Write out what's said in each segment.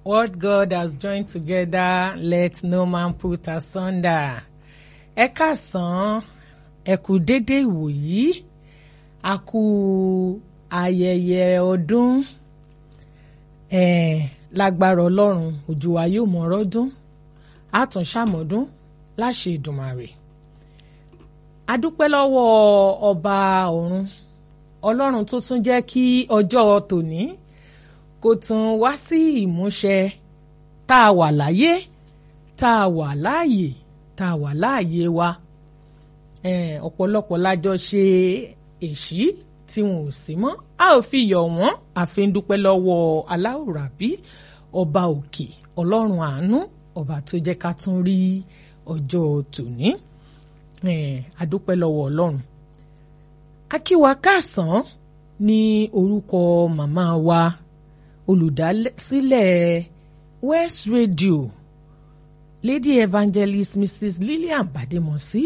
What God has joined together, let no man put asunder. Ẹ káàsán, ẹ kú dédé ìwòyí, a kú ayẹyẹ ọdún. Eh, lágbára Ọlọ́run, òjò wa yóò mọ ọrọ́dún, àtúnṣàmọ́dún láṣẹ Ìdùmarè. A dúpẹ́ lọ́wọ́ ọba ọ̀run, Ọlọ́run tó tún jẹ́ kí ọjọ́ tòní kó tún wá sí ìmúṣẹ tá a wà láyé tá a wà láàyè tá a wà láàyè wa ọ̀pọ̀lọpọ̀ lájọ ṣe èṣí tí wọn ò sí mọ́ a ò fi yọ̀ wọ́n àfi ń dúpẹ́ lọ́wọ́ aláwòrábí ọba òkè ọlọ́run àánú ọba tó jẹ́ ká tún rí ọjọ́ tòní a dúpẹ́ lọ́wọ́ ọlọ́run akíwa káàsán ní orúkọ màmá wa olùdásílẹ̀ West Radio Lady Evangelist Mrs Lillian Bademosi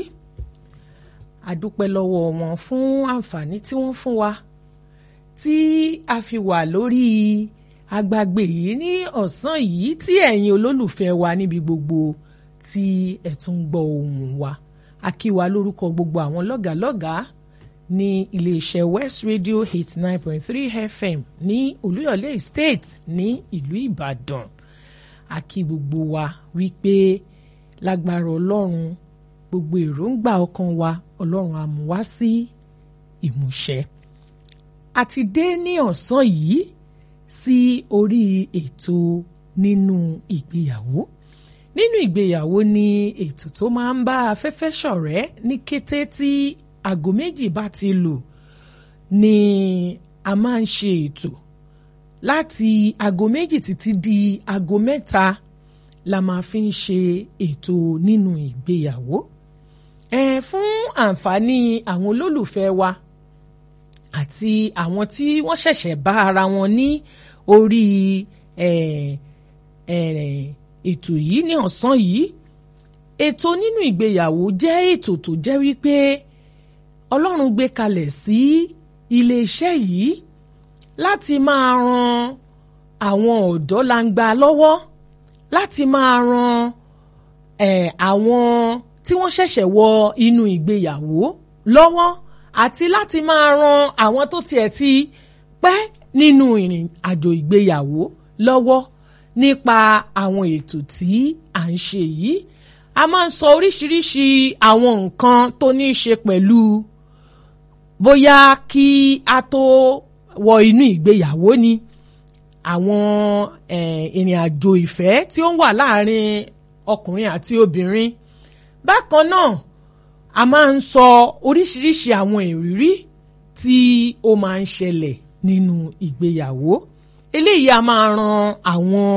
adúpẹ́ lọ́wọ́ wọn fún àǹfààní tí wọ́n fún wa tí a fi wà lórí agbágbé yìí ní ọ̀sán yìí tí ẹ̀yin olólùfẹ́ wa níbi gbogbo tí ẹ̀ tún gbọ́ ohùn wa a kí wa lórúkọ gbogbo àwọn lọ́gàálọ́gàá ní iléeṣẹ́ West Radio eighty nine point three FM ní Olúyọ̀lé Estate ní ìlú Ìbàdàn a kí gbogbo wa wípé lágbára Ọlọ́run gbogbo èròǹgbà ọkàn wa Ọlọ́run á mú wá sí ìmúṣẹ. a ti dé ní ọ̀sán yìí sí orí ètò nínú ìgbéyàwó nínú ìgbéyàwó ni ètò tó máa ń bá afẹ́fẹ́ ṣọ̀rẹ́ ní kété tí aago méjì bá ti lù ni a máa ń ṣe ètò láti aago méjì títí di aago mẹ́ta la máa fi ń ṣe ètò nínú ìgbéyàwó ẹ fún àǹfààní àwọn olólùfẹ́ wa àti àwọn tí wọ́n ṣẹ̀ṣẹ̀ bá ara wọn ní orí ẹ ẹ ètò yìí ní ọ̀sán yìí ètò nínú ìgbéyàwó jẹ́ ètò tó jẹ́ wípé Ọlọ́run gbé kalẹ̀ sí iléeṣẹ́ yìí láti máa ran àwọn ọ̀dọ́ langba lọ́wọ́ láti máa ran eh, àwọn tí wọ́n ṣẹ̀ṣẹ̀ wọ inú ìgbéyàwó lọ́wọ́ àti láti máa ran àwọn tó tiẹ̀ ti pẹ́ nínú ìrìn àjò ìgbéyàwó lọ́wọ́ nípa àwọn ètò tí à ń ṣe yìí a máa ń sọ oríṣiríṣi àwọn nǹkan tó ní í ṣe pẹ̀lú bóyá kí a tó wọ inú ìgbéyàwó ni àwọn ìrìn àjò ìfẹ́ tí ó ń wà láàrin ọkùnrin àti obìnrin bákan náà a máa ń sọ oríṣiríṣi àwọn ìrírí tí ó máa ń ṣẹlẹ̀ nínú ìgbéyàwó eléyìí a máa ran àwọn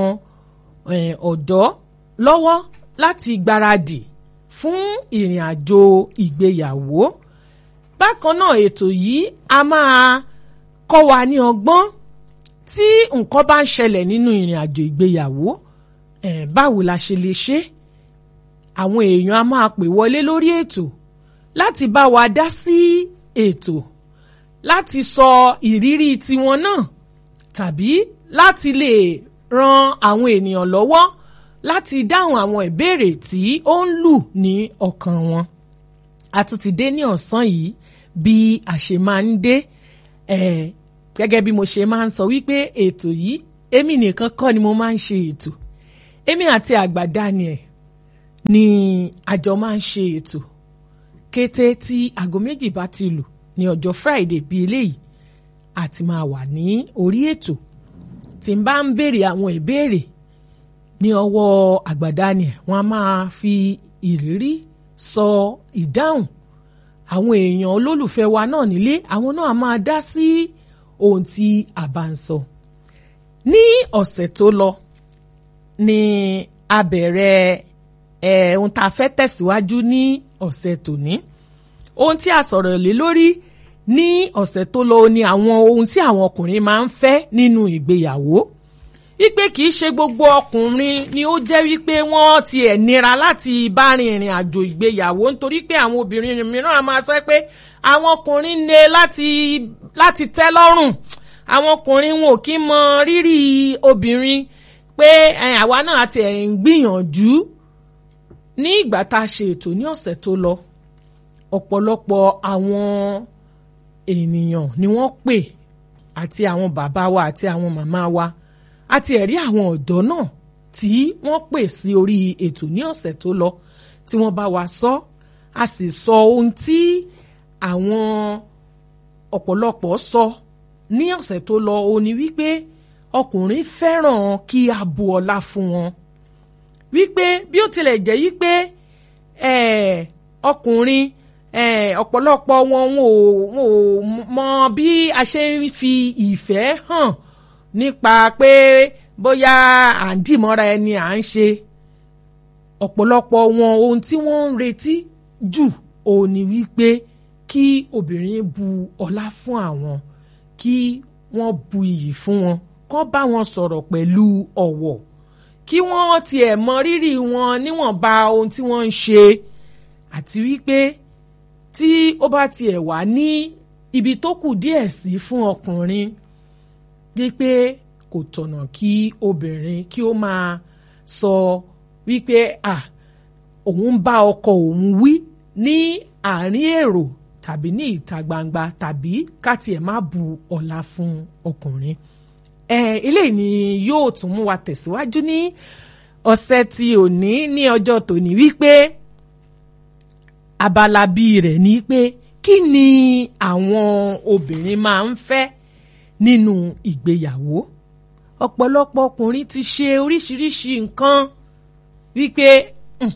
ọ̀dọ́ lọ́wọ́ láti gbáradì fún ìrìn àjò ìgbéyàwó bákan náà ètò yìí a máa kọ́ wa ní ọgbọ́n tí nǹkan bá ń ṣẹlẹ̀ nínú ìrìn àjò ìgbéyàwó eh, báwo la ṣe lè ṣe àwọn èèyàn a máa pè wọlé lórí ètò láti bá wa dá sí ètò láti sọ ìrírí tiwọn náà tàbí láti lè ran àwọn ènìyàn lọ́wọ́ láti dáhùn àwọn ìbéèrè tí ó ń lù ní ọkàn wọn a tún ti dé ní ọ̀sán yìí bí a ṣe máa ń dé eh, gẹ́gẹ́ bí mo ṣe máa ń sọ wípé ètò yìí èmi nìkan kọ́ ni mo máa ń ṣe ètò èmi àti àgbà Daniel ni àjọ máa ń ṣe ètò kété tí aago méjì bá ti lù ní ọjọ́ Friday bíi eléyìí àti máa wà ní orí ètò tí n bá ń béèrè àwọn ìbéèrè ní ọwọ́ àgbà Daniel wọ́n á máa fi ìrírí sọ ìdáhùn àwọn èèyàn olólùfẹ́ wa náà nílé àwọn náà máa dá sí ohun tí a bá ń sọ. ní ọ̀sẹ̀ tó lọ ni a bẹ̀rẹ̀ ẹ̀ ohun tá a fẹ́ tẹ̀síwájú ní ọ̀sẹ̀ tòní. ohun tí a sọ̀rọ̀ lé lórí ní ọ̀sẹ̀ tó lọ ni àwọn ohun tí àwọn ọkùnrin máa ń fẹ́ nínú ìgbéyàwó. wípé kì í ṣe gbogbo ọkùnrin ni ó jẹ́ wípé wọ́n ti ẹ̀ nira láti bá rin ìrìn àjò ìgbéyàwó nítorí pé àwọn obìnrin mìíràn á máa sọ pé àwọn ọkùnrin ní láti láti tẹ́ lọ́rùn àwọn ọkùnrin wọn ò kí mọ rírì obìnrin pé ẹ, àwa náà ti ẹ̀ ń gbìyànjú ní ìgbà tá a ṣe ètò ní ọ̀sẹ̀ tó lọ ọ̀pọ̀lọpọ̀ àwọn ènìyàn ni wọ́n pè àti àwọn bàbá wa àti àwọn màmá wa àti ẹ̀rí àwọn ọ̀dọ́ náà tí wọ́n pè sí orí ètò ní ọ̀sẹ̀ tó lọ tí wọ́n bá wa sọ a sì sọ ohun tí àwọn ọ̀pọ̀lọpọ̀ sọ ní ọ̀sẹ̀ tó lọ ó ní wípé ọkùnrin fẹ́ràn kí a bu ọlá fún wọn wípé bí ó tilẹ̀ jẹ́ wípé eh, ọkùnrin eh, ọ̀pọ̀lọpọ̀ wọn wọn ò wọn ò mọ bí a ṣe ń fi ìfẹ́ hàn nípa pé bóyá à ń dìmọ́ra ẹni à ń ṣe ọ̀pọ̀lọpọ̀ wọn ohun tí wọ́n ń retí jù òun ni wípé kí obìnrin bu ọlá fún àwọn kí wọ́n bu iyì fún wọn kó bá wọn sọ̀rọ̀ pẹ̀lú ọ̀wọ̀ kí wọ́n tiẹ̀ mọ rírì wọn níwọ̀nba ohun tí wọ́n ń ṣe àti wípé tí ó bá tiẹ̀ wà ní ibi tó kù díẹ̀ sí fún ọkùnrin wípé kò tọ̀nà kí obìnrin kí ó máa sọ wípé à òun bá ọkọ òun wí ní àárín èrò tàbí ní ìta gbangba tàbí ká tiẹ̀ má bu ọlá fún ọkùnrin ẹ eléyìí ni yóò tún mú wa tẹ̀síwájú ní ọ̀sẹ̀ tí òní ní ọjọ́ tòní wípé abala bíi rẹ̀ ni pé kí ni àwọn obìnrin máa ń fẹ́ nínú ìgbéyàwó ọ̀pọ̀lọpọ̀ ọkùnrin ti ṣe oríṣiríṣi nǹkan wípé "Hmm,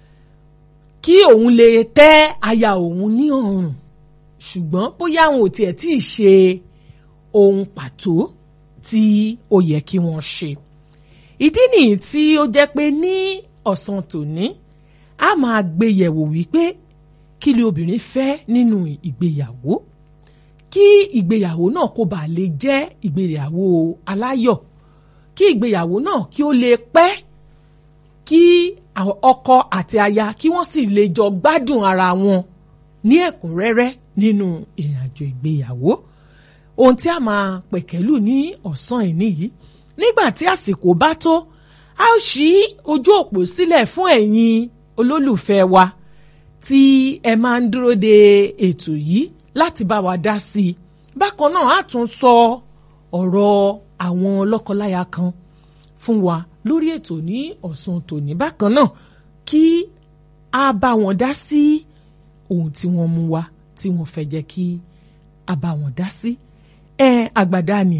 kí òun lè tẹ́ aya òun ní ọrùn ṣùgbọ́n bóyá àwọn ò tiẹ̀ tí ì ṣe ohun pàtó tí ó yẹ kí wọ́n ṣe ìdí nìyí tí ó jẹ́ pé ní ọ̀sán tòní a máa gbé yẹ̀wò wípé kí ni obìnrin fẹ́ nínú ìgbéyàwó kí ìgbéyàwó náà kó bàa lè jẹ́ ìgbéyàwó aláyọ̀ kí ìgbéyàwó náà kí ó lè pẹ́ kí àwọn ọkọ àti aya kí wọ́n sì lè jọ gbádùn ara wọn ní ẹ̀kúnrẹ́rẹ́ nínú ìrìnàjò ìgbéyàwó ohun tí a máa pẹ̀kẹ́lù ní ọ̀sán ìní yìí nígbà tí àsìkò bá tó a ó ṣí ojú òpó sílẹ̀ fún ẹ̀yin olólùfẹ́ wa tí ẹ máa ń dúró de ètò yìí láti bá wa dá sí i bákan náà a tún sọ ọ̀rọ̀ àwọn lọ́kọláya kan fún wa lórí ètò ní ọ̀sán tòní bákan náà kí a bá wọn dá sí ohun tí wọ́n mú wá tí wọ́n fẹ́ jẹ́ kí a bá wọn dá sí ẹ àgbàdá ni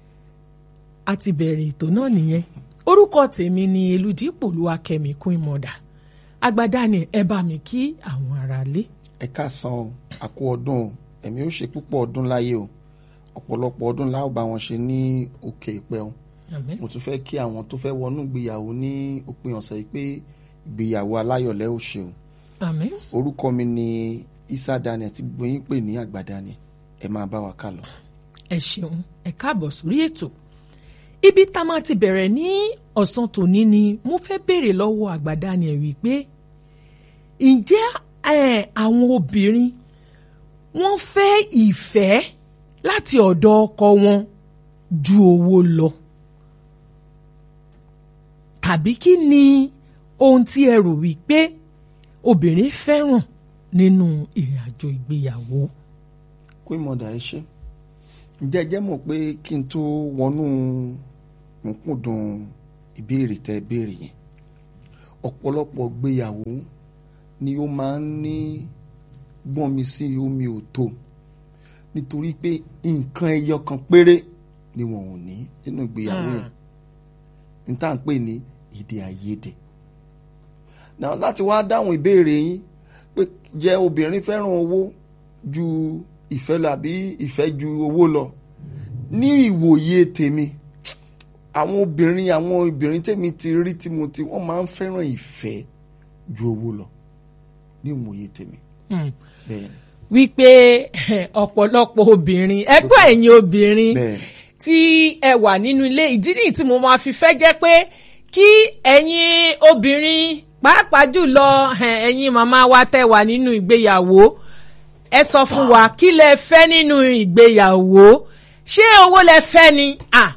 a ti bẹ̀rẹ̀ ètò náà nìyẹn orúkọ tèmi ni eludipò olúwakẹ́mi kún ìmọ̀dà àgbàdá ni ẹ bá mi kí àwọn aráalé. ẹ káàsán o àkó ọdún o ẹ̀mí ó ṣe púpọ̀ ọdún láyé o ọ̀pọ̀lọpọ̀ ọdún láò bá wọn ṣe ní òkè ìpẹ́ o Àmín. mo tún fẹ́ kí àwọn tó fẹ́ wọnú ìgbéyàwó ní òpin ọ̀sẹ̀ yìí pé ìgbéyàwó aláyọ̀lẹ́ ò ṣe o àmín. orúkọ mi ni Isa Daniel tí gbogbo yín pè ní àgbà Daniel ẹ máa bá wa ká lọ. ẹ ṣeun ẹ káàbọ̀ sórí ètò ibi tá a máa ti bẹ̀rẹ̀ ní ọ̀sán tòní ni mo fẹ́ béèrè lọ́wọ́ àgbàdá ni ẹ̀ wípé ǹjẹ́ eh, àwọn obìnrin wọ́n fẹ́ ìfẹ́ láti ọ̀dọ̀ ọkọ wọn ju owó lọ tàbí kí ni ohun tí ẹ rò wípé obìnrin fẹ́ràn nínú ìrìn àjò ìgbéyàwó. Queen Mother ẹ ṣé ǹjẹ́ ẹ jẹ́ mọ̀ pé kí n tó wọnú nkúndùn ìbéèrè tẹ́ béèrè yẹn ọ̀pọ̀lọpọ̀ gbéyàwó ni ó máa ń ní gbọ́n mi sí omi ò tó nítorí pé nǹkan ẹyọ kan péré ni wọn ò ní nínú ìgbéyàwó yẹn ní tá à ń pè ní èdè àìyedè náà láti wá dáhùn ìbéèrè yín pé jẹ́ obìnrin fẹ́ràn owó ju ìfẹ́ lọ àbí ìfẹ́ ju owó lọ ní ìwòye tèmi àwọn obìnrin àwọn obìnrin tèmi ti rí tí mo ti wọ́n máa ń fẹ́ràn ìfẹ́ ju owó lọ ní ìwòye tèmi Hmm. bẹ́ẹ̀ wípé ọ̀pọ̀lọpọ̀ obìnrin ẹgbẹ́ ẹ̀yin obìnrin bẹ́ẹ̀ tí ẹ wà nínú ilé ìdí nìyí tí mo máa fi fẹ́ jẹ́ pé kí ẹ̀yin obìnrin pàápàá jùlọ eh, ẹ̀yin màmá wa tẹ́ wà nínú ìgbéyàwó ẹ sọ fún wa kí lẹ fẹ́ nínú ìgbéyàwó ṣé owó lẹ fẹ́ ni ah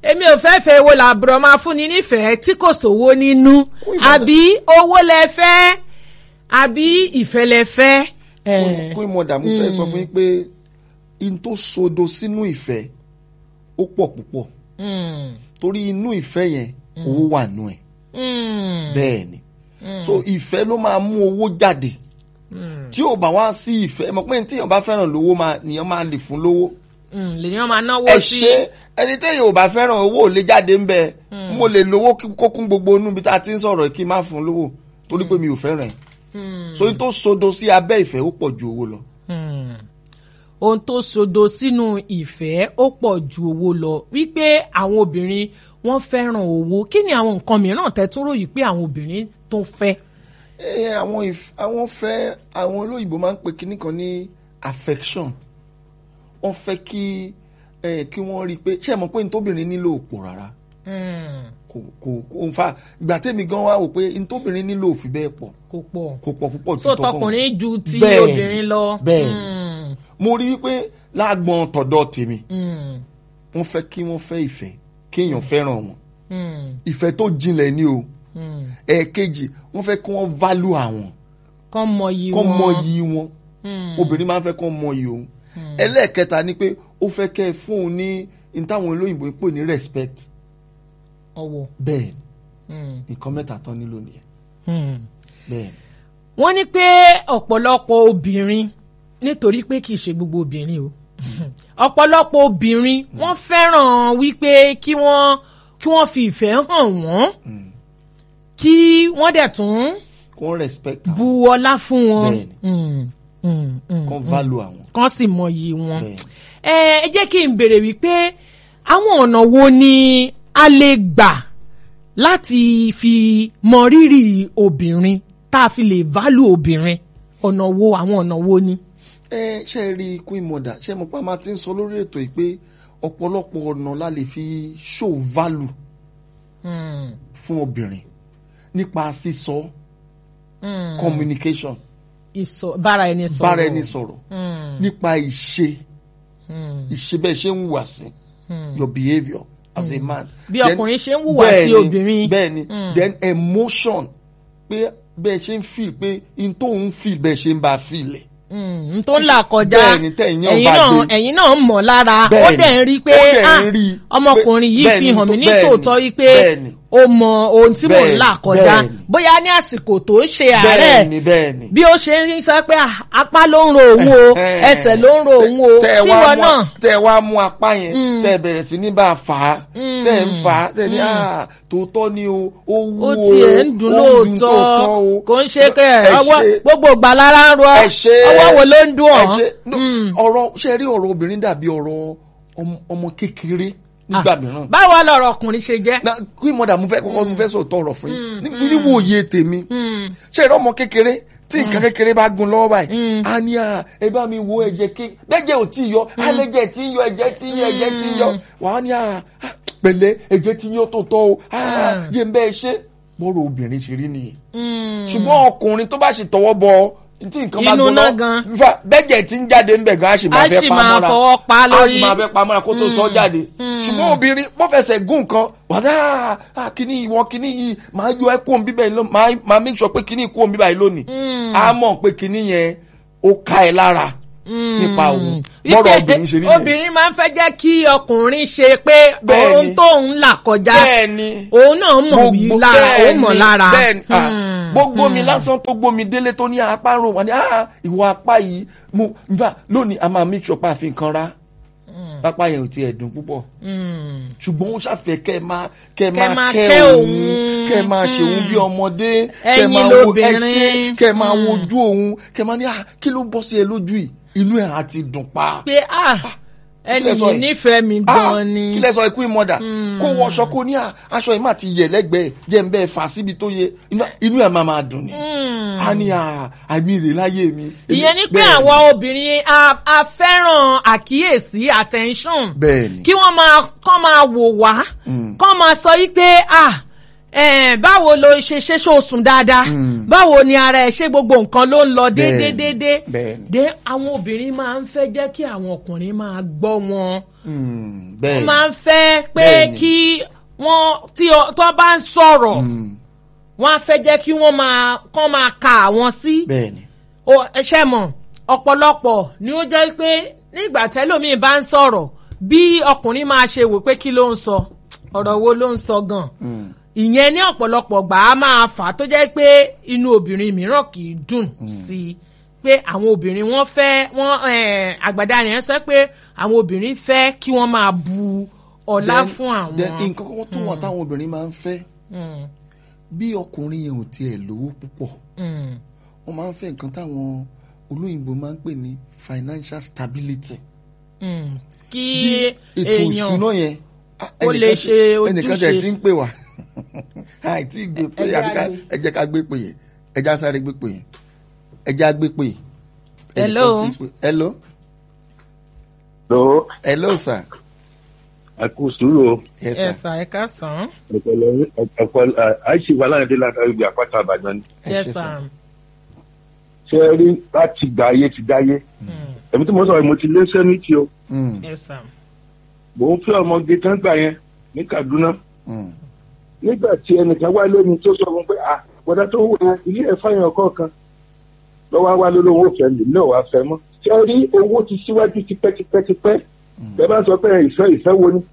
èmi ò fẹ́ fẹ́ wo làbúrò máa fún ni nífẹ̀ẹ́ tí kò sówó nínú àbí owó lẹ fẹ́ àbí ìfẹ́ lẹ fẹ́. Eh, kó ìmọ̀dà mo fẹ́ sọ fún yín pé in tó sodo sínú ìfẹ́ ó pọ̀ púpọ̀ mm, torí inú ìfẹ́ yẹn owó wà nù ẹ̀ mm, bẹ́ẹ̀ ni so ìfẹ́ ló máa mú owó jáde tí ò bá wá sí ìfẹ́ mọ̀ pé tíyàn bá fẹ́ràn lówó máa nìyẹn máa lè fún lówó mm, lèyàn máa náwó ẹ sí. ṣe ẹni téèyàn ò bá fẹ́ràn owó ò lè jáde ń bẹ mo lè lówó kí- kó kún gbogbo inú bí tá a ti ń sọ̀rọ̀ kí n má fún lówó torí pé mi ò fẹ́ràn ẹ̀ so in tó sodo sí abẹ́ ìfẹ́ ó pọ̀ ju owó lọ. Hmm. ohun tó sodo sínú ìfẹ́ ó pọ̀ ju owó lọ wípé àwọn obìnrin wọ́n fẹ́ràn owó kí ni àwọn nǹkan mìíràn tẹ́tún ròyìn pé àwọn obìnrin tó fẹ́. ẹ àwọn ìf- àwọn fẹ́ àwọn olóyìnbó máa ń pe kinní kan ní affection wọ́n fẹ́ kí ẹ kí wọ́n rí i pé ṣé ẹ mọ̀ pé ntóbìnrin nílò òpò rárá Hmm. kò kò kò ń fa ìgbà tèmi gan wá wò pé ntóbìnrin nílò òfin bẹ́ẹ̀ pọ̀ kò pọ̀ kò pọ̀ púpọ̀ so ju tọkùnrin. tọkùnrin ju ti Bẹ́ẹ̀ni, obìnrin lọ. bẹ́ẹ̀ni. Hmm. mo rí i pé lágbọn tọ̀dọ̀ tèmi Hmm. wọ́n fẹ́ kí wọ́n fẹ́ ìfẹ́ kéèyàn fẹ́ràn wọn Hmm. ìfẹ́ tó jinlẹ̀ ni o Hmm. ẹ̀ẹ̀kejì wọ́n fẹ́ kí wọ́n value àwọn kán mọyì kọ́ wọn. mọyì wọn Hmm. obìnrin máa ń fẹ́ kọ́ mọyì òun ẹlẹ́ẹ̀kẹta ni pé ó fẹ́ kẹ́ ẹ fún un ní ní táwọn olóyìnbó ń pè ní respect ọwọ́. bẹ́ẹ̀ Hmm. nǹkan mẹ́ta tán nílò nìyẹn Hmm. bẹ́ẹ̀ wọ́n ní pé ọ̀pọ̀lọpọ̀ obìnrin nítorí pé kì í ṣe gbogbo obìnrin o ọ̀pọ̀lọpọ̀ obìnrin wọ́n fẹ́ràn wípé kí wọ́n kí wọ́n fi ìfẹ́ hàn wọ́n kí wọ́n dẹ̀ tún kí wọ́n respect bu àwọn ọlá fún wọn Bẹ́ẹ̀ni. Mm, mm, mm. kí wọ́n value àwọn kán sì mọyì wọn. bẹ́ẹ̀ ẹ ẹ jẹ́ kí n béèrè wípé àwọn ọ̀nà wo ni a lè gbà láti fi mọ rírì obìnrin tá a fi lè value obìnrin ọ̀nà wo àwọn ọ̀nà wo ni. ẹ ṣe é rí queen mother ṣe mo pa máa ti ń sọ lórí ètò yìí pé ọ̀pọ̀lọpọ̀ ọ̀nà la lè fi show value Mm, fún obìnrin nípa sísọ mm. communication ìsọ bára ẹni sọ̀rọ̀ bára ẹni sọ̀rọ̀ Mm, nípa ìṣe mm. ìṣe bẹ́ẹ̀ ṣe ń hùwà sí your behaviour as a man. bí Then- ọkùnrin ṣe ń hùwà sí bẹ́ẹ̀ni, obìnrin. bẹ́ẹ̀ni then emotion pé bẹ́ẹ̀ ṣe ń feel pé n tó ń feel bẹ́ẹ̀ ṣe ń bá a feel ẹ̀. n tó ń là kọjá Bẹ́ẹ̀ni, tẹ̀yìn náà ẹ̀yin bá náà dé. ẹ̀yin náà mọ̀ lára ó Bẹ́ẹ̀ni, dẹ̀ ń rí i pé ó dẹ̀ ń ah, rí i ọmọkùnrin pé- yìí fi bẹ́ẹ̀ni, hàn mí ní bẹ́ẹ̀ni, tòótọ́ wípé bẹ́ẹ̀ni. ó mọ ohun tí mò ń Bẹ́ẹ̀ni, là kọjá bẹ́ẹ̀ni. bóyá ní àsìkò tó ń ṣe àárẹ̀ bẹ́ẹ̀ni bẹ́ẹ̀ni. bí ó ṣe ń sọ pé ah, apá ló ń ro òun o Eh, ẹsẹ̀ ló ń ro òun o tẹ́ ẹ wá tíwọ mú- náà tẹ́ ẹ wá mú apá yẹn tẹ́ ẹ bẹ̀rẹ̀ sí ní bá a fà á tẹ́ ẹ ń fà á tẹ́ ẹ ní ah tòótọ́ ni o ó wú ó o tiẹ̀ ń dùn ó dùn lóòótọ́ o. kò ń ṣe pé Ẹ ọwọ́ ṣe- gbogbo ìgbà lára ń ro ẹ ṣe ọwọ́ wo ló ń dùn ẹ ọ́ ṣe no, ọ̀rọ̀ ṣe rí ọ̀rọ̀ obìnrin dàbí ọ̀rọ̀ ọmọ- ọmọ kékeré nígbà mìíràn báwo lọ̀rọ̀ ọkùnrin ṣe jẹ́. na kí mọ̀dà mo fẹ́ kọ́kọ́ mo fẹ́ sọ tọrọ fún yín Ní- níwòye tèmi ṣe ìrọ́ ọmọ kékeré tí nǹkan kékeré bá gun lọ́wọ́ báyìí a ní à ẹ bá mi wo ẹ̀jẹ̀ ké bẹ́jẹ̀ ò tí ì yọ alẹ́jẹ̀ tí ń yọ ẹ̀jẹ̀ tí ń yọ ẹ̀jẹ̀ tí ń yọ wà á ní à à, pẹ̀lẹ́ ẹ̀jẹ̀ tí ń yọ tó tọ́ o à, yé ń bẹ́ẹ̀ ṣe bọ́rọ̀ obìnrin ṣe rí nìyẹn ṣùgbọ́n ọkùnrin tó bá ṣe tọwọ́ bọ tí nǹkan bá Inú gun náà lọ gan. fa bẹ́jẹ̀ tí ń jáde ń bẹ̀ gan a sì máa A fẹ́ sì pa máa mọ́ra fọwọ́ pa a lórí. sì máa fẹ́ pa mọ́ra kó tó sọ jáde ṣùgbọ́n obìnrin bó fẹsẹ̀ gún nǹkan wàdà ah, kíní ìwọ kíní yìí máa yọ ẹ́ kóun bíbẹ̀ lónìí máa máa make sure pé kíní kóun bíbẹ̀ yìí lónìí a mọ̀ pé kíní yẹn ó ká ẹ lára nípa òun bọ́rọ̀ Wípé obìnrin ṣe rí nìyẹn obìnrin máa ń fẹ́ jẹ́ kí ọkùnrin ṣe pé Bẹ́ẹ̀ni. ohun tó ń là kọjá bẹ́ẹ̀ ni òun náà mọ̀ wí gbogbo lára ó bẹ́ẹ̀ mọ̀ ni, lára. bẹ́ẹ̀ ni ah, Hmm. gbogbo mi lásán tó gbómi délé tó ní apá ń ro wọn ni ah, ìwọ apá yìí mo nfa lónìí a máa make sure pé a fi nǹkan ra apá yẹn ò tiẹ̀ dùn púpọ̀ Hmm. ṣùgbọ́n ó ṣàfẹ́ kẹ́ ẹ máa kẹ́ ẹ Kẹ́ máa máa kẹ́ kẹ́ òun òun. kẹ́ ẹ máa ṣe òun bí ọmọdé kẹ́ ẹ Ẹyin máa wo lobìnrin. ẹṣẹ́ kẹ́ ẹ máa wojú òun kẹ́ ẹ máa ní à kí ló bọ́ sí ẹ lójú yìí inú ẹ̀ á ti dùn pa. pé ah ẹni lẹ sọ yìí yìí? nífẹ̀ẹ́ mi Ah, gan ni. kí lẹ sọ ikú ìmọ̀dà kó wọṣọ kó ní à aṣọ yìí má ti yẹ lẹ́gbẹ̀ẹ́ jẹ́ ń bẹ́ẹ̀ fà síbi tó yẹ inú- inú ẹ̀ máa máa dùn ni. a ní à àmì rè láyé mi. ìyẹn ni pé Bẹ́ẹ̀ ni, àwọn obìnrin a- a fẹ́ràn àkíyèsí attention bẹ́ẹ̀ ni kí wọ́n máa kọ́ máa wò wá kọ́ máa sọ wípé ah eh, báwo ló ṣe ṣe ṣó sùn dáadáa báwo ni ara ẹ ṣe gbogbo nǹkan ló ń lọ déédéé Bẹ́ẹ̀ni, déédéé bẹ́ẹ̀ni. dé àwọn obìnrin máa ń fẹ́ jẹ́ kí àwọn ọkùnrin máa gbọ́ wọn Mm, wọ́n bẹ́ẹ̀ máa ń fẹ́ pé Bẹ́ẹ̀ni. kí wọ́n tí ọ- tó bá ń sọ̀rọ̀ wọ́n á fẹ́ jẹ́ kí wọ́n máa kán máa ka àwọn sí bẹ́ẹ̀ ni o ṣe mọ̀ ọ̀pọ̀lọpọ̀ ni ó jẹ́ pé nígbà tẹ́lómìn bá ń sọ̀rọ̀ bí ọkùnrin máa ṣe wò pé kí ló ń sọ ọ̀rọ̀ wo ló ń sọ gan ìyẹn ní ọ̀pọ̀lọpọ̀ gbà á máa fà á tó jẹ́ pé inú obìnrin mìíràn kì í dùn sí i pé àwọn obìnrin wọ́n fẹ́ wọ́n eh, àgbàdá yẹn sọ pé àwọn obìnrin fẹ́ kí wọ́n máa bu ọlá Then- fún àwọn. then nǹkan kan tó wà táwọn obìnrin máa ń fẹ́ Mm, bí ọkùnrin yẹn ò tiẹ̀ lówó púpọ̀ mm, wọ́n máa ń fẹ́ nǹkan táwọn olóyìnbó máa ń pè ní financial stability mm. kí bí ètò èèyàn ìṣúná yẹn ah, Ó lè ẹnìkan ṣe tẹ- ẹnìkan tẹ̀ ojúṣe. tí ń pè wá àìtí gbé pé Ẹ jẹ́ àbí ká á gbé. ẹ jẹ́ ká gbé pè yẹn ẹ jẹ́ á sáré gbé pè yẹn ẹ jẹ́ á gbé pè yẹn. Hello. Ẹnìkan tí ń pè- hello lọ hello sir àkó sùúrù o yes sir ẹ̀sà ẹ̀ka sàn. ọpọlọ ọpọlọ àìsí wa láyé láti ibi àpáta àbàdàn ni ẹ yes ṣé sir. sir. ṣé ẹ rí láti gbà ayé ti dáyé èmi tí mo sọ mo ti lé sẹ́mìtì o Mm, yes sir. mò ń fẹ́ ọmọge tán gbà yẹn ní Kaduna mm, nígbà tí ẹnìkan wá lómi tó sọ fún pé à bọ́dá tó wù ẹ́ ilé ẹ̀ fáyàn kọ̀ọ̀kan lọ́wọ́ wá lórí owó fẹ́ lè náà wá fẹ́ mọ́ ṣé ẹ rí owó ti síwájú tipẹ́tipẹ́tipẹ́ bẹ́ẹ̀ bá sọ pé ìfẹ́ ìfẹ́ wo ni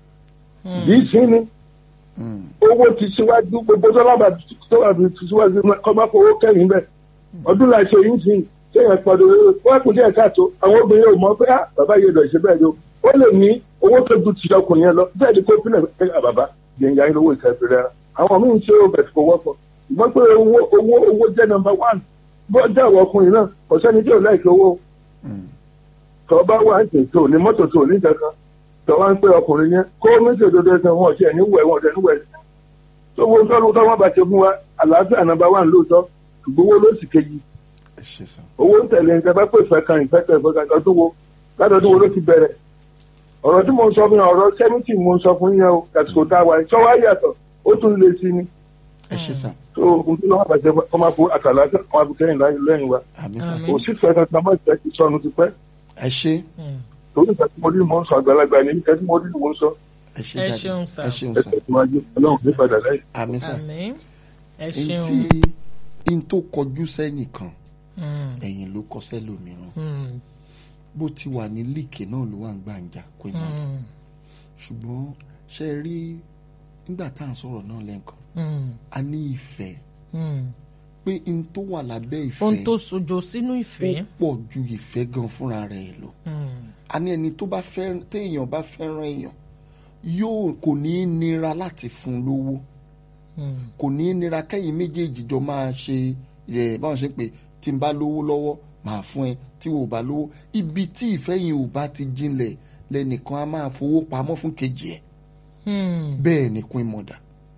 yìí sí ni mm, owó ti síwájú gbogbo dọ́làbà tó wà ti síwájú kọ́ bá fowó kẹ́yìn bẹ́ẹ̀ ọdún la ṣe yín sìn sẹ́yìn pọ̀dọ̀ wọ́n kù díẹ̀ káàtó àwọn obìnrin ò mọ̀ pé á bàbá yẹn lọ ṣe bẹ́ẹ̀ ni o ó lè ní owó tó ju ti ọkùnrin yẹn lọ bẹ́ẹ̀ ni kó pínlẹ̀ pé à bàbá yẹn yà ń lówó ìkẹ́fẹ́ rẹ̀ àwọn míì ń ṣe ó bẹ̀rẹ̀ kó wọ́pọ̀ ṣùgbọ́n pé owó owó owó jẹ́ nọ́mbà wán bó jẹ́ àwọn ọkùnrin náà kò sẹ́ni tí ò láìkí owó mm. tọ́ bá wà ń tètò ní mọ́tò tó ní kankan tọ́ wá ń pé ọkùnrin yẹn kó méjì òdodo ẹsẹ̀ wọn ọ̀ṣẹ́ níwẹ̀ wọn ọ̀ṣẹ́ níwẹ̀ tó wo tọ́lú tó wọ́n bá ṣe fún wa àlàáfíà nàbà wà lóòótọ́ ṣùgbọ́n owó ló sì kejì ẹ ṣé sir. owó ń tẹ̀lé nǹkan bá pè fẹ́ kan ìfẹ́ kan ìfẹ́ kan ọdún wo látọdún wo ló ti bẹ̀rẹ̀ ọ̀rọ̀ tí mo ń sọ fún yẹn ọ̀rọ̀ sẹ́mìtì mo ń sọ fún yẹn o àsìkò tá a wà ìṣọ́ wa yàtọ̀ ó tún lè sí ni ẹ ṣé sir. tó ohun tí wọ́n bá ṣe kọ́ máa fo àtàlà kọ́ máa fi kẹ́yìn lẹ́yìn wa àmín sir. Àmín. kò sí fẹ́ kankan mọ́ ìfẹ́ ti sọnù ti pẹ́ ẹ ṣé torí ìfẹ́ tí mo rí mo ń sọ àgbàlagbà ní ìfẹ́ tí mo rí mo ń sọ ẹ ṣé Ẹ daddy. ṣeun sir. ẹ ṣeun ẹ sir. tẹ̀síwájú ọlọ́run ní padà lẹ́yìn. àmín sir. àmín ẹ n ṣeun. tí n tó kọjú sẹ́yìn kan Mm, ẹ̀yìn ló kọ sẹ́lòmíràn mm, bó ti wà ní líìkì náà ló wà ń gbàǹjà kó ìmọ̀ mm, ṣùgbọ́n ṣe rí nígbà tá à ń sọ̀rọ̀ náà lẹ́ǹkan mm, a ní ìfẹ́ mm. pé n tó wà lábẹ́ ìfẹ́ ohun tó sojo sínú ó ìfẹ́. pọ̀ ju ìfẹ́ gan fúnra rẹ̀ lọ Mm, a ní ẹni tó bá fẹ́ téèyàn bá fẹ́ràn èèyàn yóò kò ní í nira láti fún un lówó mm, kò ní í nira kẹ́yìn méjèèjì jọ máa ṣe ẹ̀ báwọn ṣe ń pè tí n bá lówó lọ́wọ́ màá fún ẹ tí wò bá lówó ibi tí ìfẹ́ yìí ò bá ti jinlẹ̀ lẹ́nìkan á máa fowó pamọ́ fún kejì ẹ̀ mm, bẹ́ẹ̀ ni Queen Mother